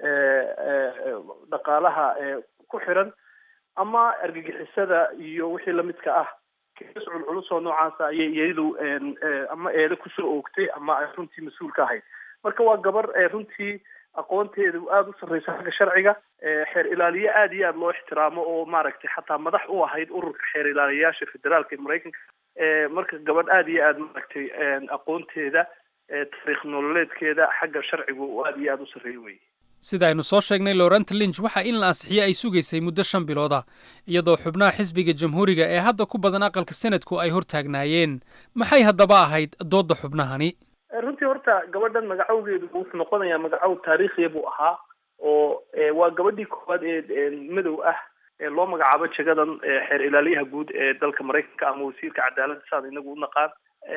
dhaqaalaha ku xiran ama argagixisada iyo wixii lamidka ah kaysas culculus oo noocaasa ayay iyadu ama eede kusoo oogtay ama ay runtii mas-uul ka ahayd marka waa gabar runtii aqoonteedu aada u sarreysa xagga sharciga xeer ilaaliye aada iyo aada loo ixtiraamo oo maaragtay xataa madax u ahayd ururka xeer ilaaliyayaasha federaalka ee maraykanka marka gabadh aada iyo aada maaragtay aqoonteeda taariikh nololeedkeeda xagga sharcigu aada iyo aada u sarreeya wey sida aynu soo sheegnay lorenta linch waxa in la ansixiye ay sugaysay muddo shan bilood ah iyadoo xubnaha xisbiga jamhuuriga ee hadda ku badan aqalka senadku ay hortaagnaayeen maxay haddaba ahayd doodda xubnahani runtii horta gabadhan magacowgeedu wuxuu noqonayaa magacow taariikhiya buu ahaa oo waa gabadhii koowaad ee madow ah ee loo magacaabo jagadan xeer ilaaliyaha guud ee dalka maraykanka ama wasiirka cadaaladda saad inagu u naqaan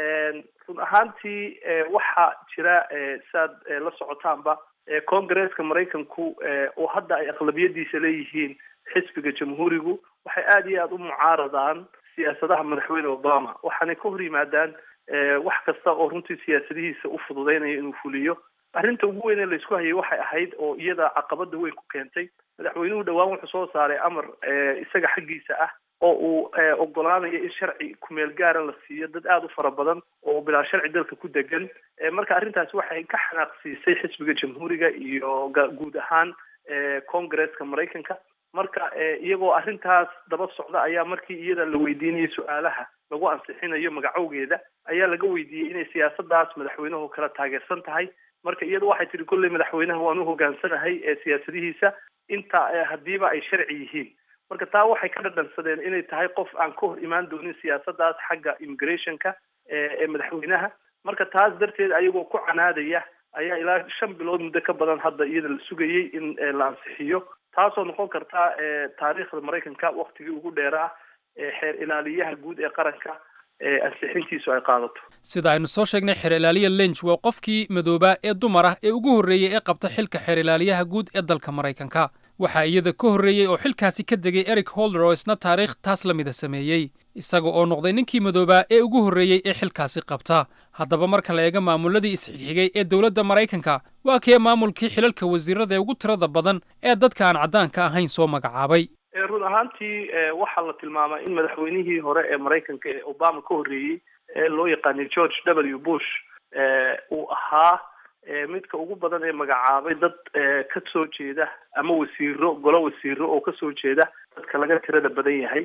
run ahaantii waxaa jira saad la socotaanba congresska maraykanku oo hadda ay aqlabiyadiisa leeyihiin xisbiga jamhuurigu waxay aada iyo aada u mucaaradaan siyaasadaha madaxweyne obama waxaanay ka hor yimaadaan wax kasta oo runtii siyaasadihiisa u fududeynayo inuu fuliyo arrinta ugu weyn ee laysku hayay waxay ahayd oo iyada caqabada weyn ku keentay madaxweynuhu dhowaan wuxuu soo saaray amar isaga xaggiisa ah oo uu ogolaanayo in sharci kumeel gaara la siiyo dad aada u fara badan oo bilaa sharci dalka ku degan marka arrintaasi waxay ka xanaaqsiisay xisbiga jamhuuriga iyo guud ahaan congresska maraykanka marka iyagoo arrintaas daba socda ayaa markii iyada la weydiinayay su-aalaha lagu ansixinayo magacowgeeda ayaa laga weydiiyey inay siyaasadaas madaxweynuhu kala taageersan tahay marka iyadu waxay tihi kolley madaxweynaha waan u hogaansanahay ee siyaasadihiisa inta haddiiba ay sharci yihiin marka taa waxay ka dhadhansadeen inay tahay qof aan ka hor imaan doonin siyaasadaas xagga immigrationka ee madaxweynaha marka taas darteed ayagoo ku canaadaya ayaa ilaa shan bilood muddo ka badan hadda iyada la sugayey in la ansixiyo taasoo noqon karta taariikhda maraykanka waktigii ugu dheeraa xeer ilaaliyaha guud ee qaranka ansixintiisu ay qaadato sida aynu soo sheegnay xeer ilaaliya lench waa qofkii madoobaa ee dumar ah ee ugu horreeyey ee qabta xilka xeer ilaaliyaha guud ee dalka maraykanka waxaa iyada ka horreeyey oo xilkaasi ka degay eric holder oo isna taariikh taas la mida sameeyey isaga oo noqday ninkii madoobaa ee ugu horreeyey ee xilkaasi qabta haddaba marka la eega maamuladii isxigxigay ee dowladda maraykanka waa kee maamulkii xilalka wasiirada ee ugu tirada badan ee dadka aan caddaanka ahayn soo magacaabay run ahaantii waxaa la tilmaamay in madaxweynihii hore ee maraykanka ee obama ka horreeyey ee loo yaqaanay george w bush uu ahaa midka ugu badan ee magacaabay dad ka soo jeeda ama wasiiro golo wasiiro oo kasoo jeeda dadka laga tirada badan yahay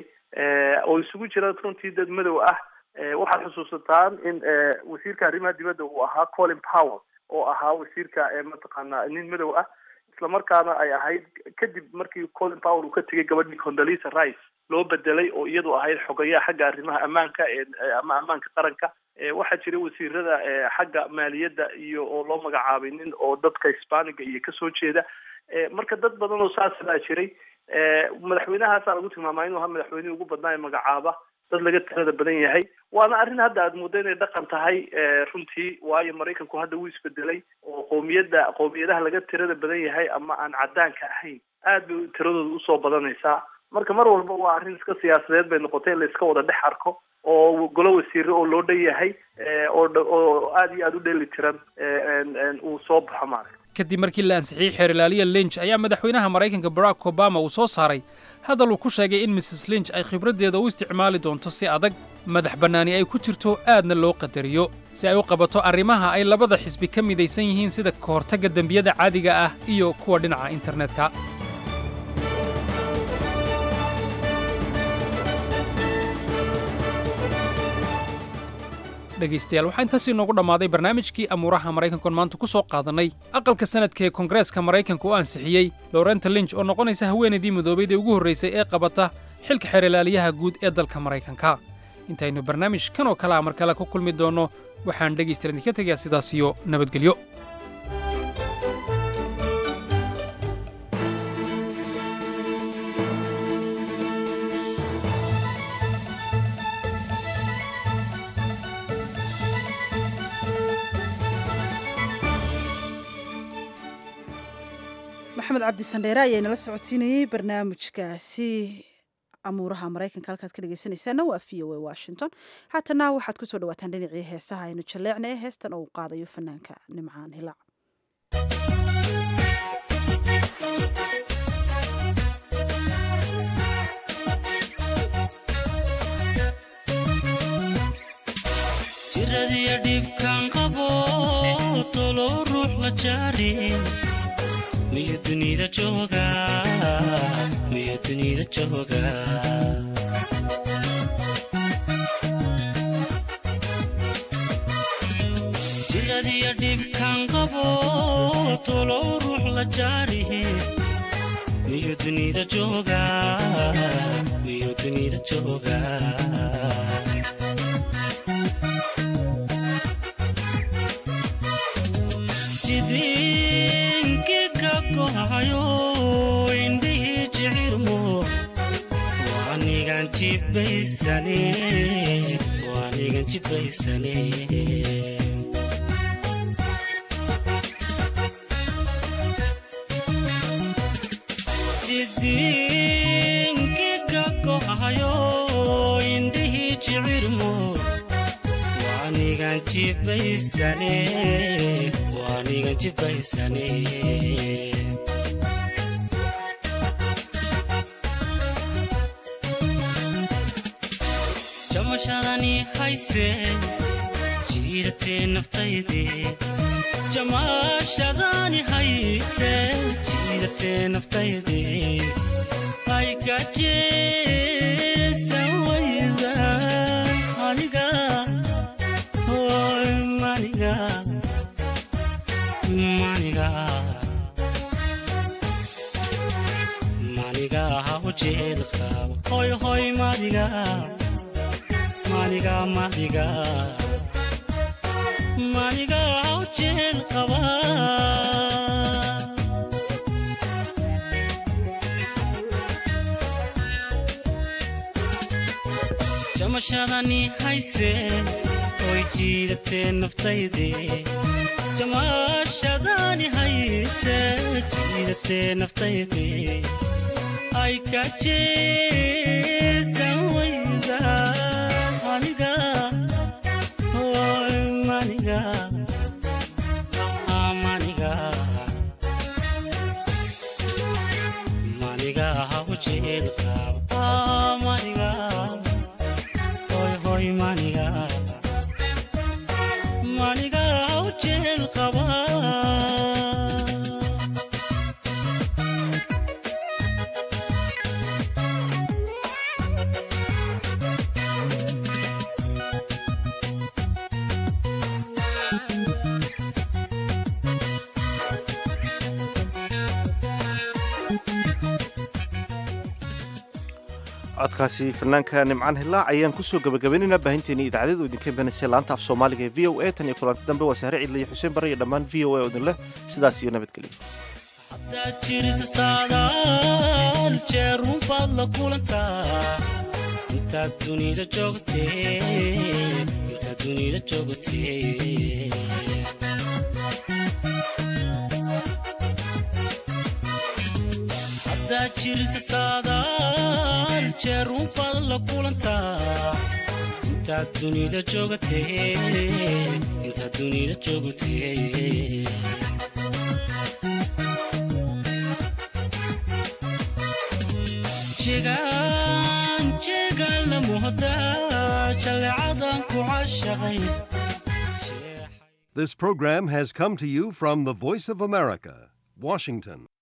oo isugu jira runtii dad madow ah waxaad xusuusataan in wasiirka arrimaha dibadda uu ahaa colin powell oo ahaa wasiirka mataqaanaa nin madow ah islamarkaana ay ahayd kadib markii colin powell uu ka tegay gabadhii condolisa rice loo bedelay oo iyadu ahayd xogayaha xagga arrimaha ammaanka ama ammaanka qaranka waxaa jira wasiirada xagga maaliyadda iyo oo loo magacaabay nin oo dadka hisbaaniga iyo kasoo jeeda marka dad badan oo saas baa jiray madaxweynahaasaa lagu tilmaamaa inuu ahaa madaxweynihii ugu badnaa ee magacaaba dad laga tirada badan yahay waana arrin hadda aada muddo inay dhaqan tahay runtii waayo maraykanku hadda wuu isbedelay oo qowmiyadda qowmiyadaha laga tirada badan yahay ama aan caddaanka ahayn aad bay tiradooda usoo badanaysaa marka mar walba waa arrin iska siyaasadeed bay noqotay in la iska wada dhex arko oo golo wasiire oo loo dhan yahay oo oo aada iyo aada u dheeli tiran uu soo baxo maaragta kadib markii la ansixiyey xeer ilaaliya linch ayaa madaxweynaha maraykanka barack obama uu soo saaray hadal uu ku sheegay in mrs linch ay khibraddeeda u isticmaali doonto si adag madax bannaani ay ku jirto aadna loo qadariyo si ay u qabato arrimaha ay labada xisbi ka midaysan yihiin sida ka hortagga dembiyada caadiga ah iyo kuwa dhinaca internetka dhegaystayaal waxaa intaas inoogu dhammaaday barnaamijkii amuuraha maraykankoon maanta ku soo qaadannay aqalka sanadka ee koongareeska maraykanka oo ansixiyey lorenta linch oo noqonaysa haweenaydii madoobayd ee ugu horraysay ee qabata xilka xeeralaaliyaha guud ee dalka maraykanka intaynu barnaamij kan oo kale a mar kale ku kulmi doonno waxaan dhegaystayaal idinka tegayaa sidaas iyo nabadgelyo maxamed cabdi sandheere ayaa inala socodsiinayey barnaamijkaasi amuuraha maraykanka halkaad ka dhegeysanaysaana waa v o a washington haatana waxaad kusoo dhawaataan dhinacii heesaha aynu jalleecna ee heestan uu qaadayo fanaanka nimcaan hilaac jiradiyo dhibkaan qabo tolow ruux la jaarin miyo dunida jooga miyo dunida jooga jiradiyo dhibkaan qabo tolow ruux la jaarihi miyo dunida jooga miyo dunida jooga jidinkigakohayo indhihii jicirmo waanigan jibaysane waanigan jibaysane jidinkigakohayo indhihii jicirmo waanigan jibaysane waanigan jibaysane jamashadani hayse jiidatee naftayde jamashadani hayse jiidatee naftayde aygajeesan wayda aniga hoy maniga maniga maniga ha ujeed qaba hoy hoy madiga maniga madiga maniga ha ujeed qaba jamashadani hayse oy jiidatee naftayde jamashadani hayse jiidatee naftayde ay ka jeesan wayda aniga hoy maniga maniga maniga ha ujeed qaba maniga hoy hoy maniga maniga ha ujeed qaba codkaasi fanaanka nimcaan hilaac ayaan kusoo gabagabaynaynaa baahinteeni idaacadadu idinka imanaysa laanta af soomaaliga ee v o a tan iyo kulanti dambe waa saare ciidla iyo xuseen bare iyo dhammaan v o a oo idin leh sidaas iyo nabadgelyo hadaad jirisa saadaal jeerun baad la kulantaa intaad dunida joogtee intaad dunida joogtee hadaad jirisa saadaal jeerun baad la kulantaa intaad dunida joogtee intaad dunida joogtee jegaan jeegaan la muhdaa jaleecadan ku cashaqay This program has come to you from the Voice of America, Washington.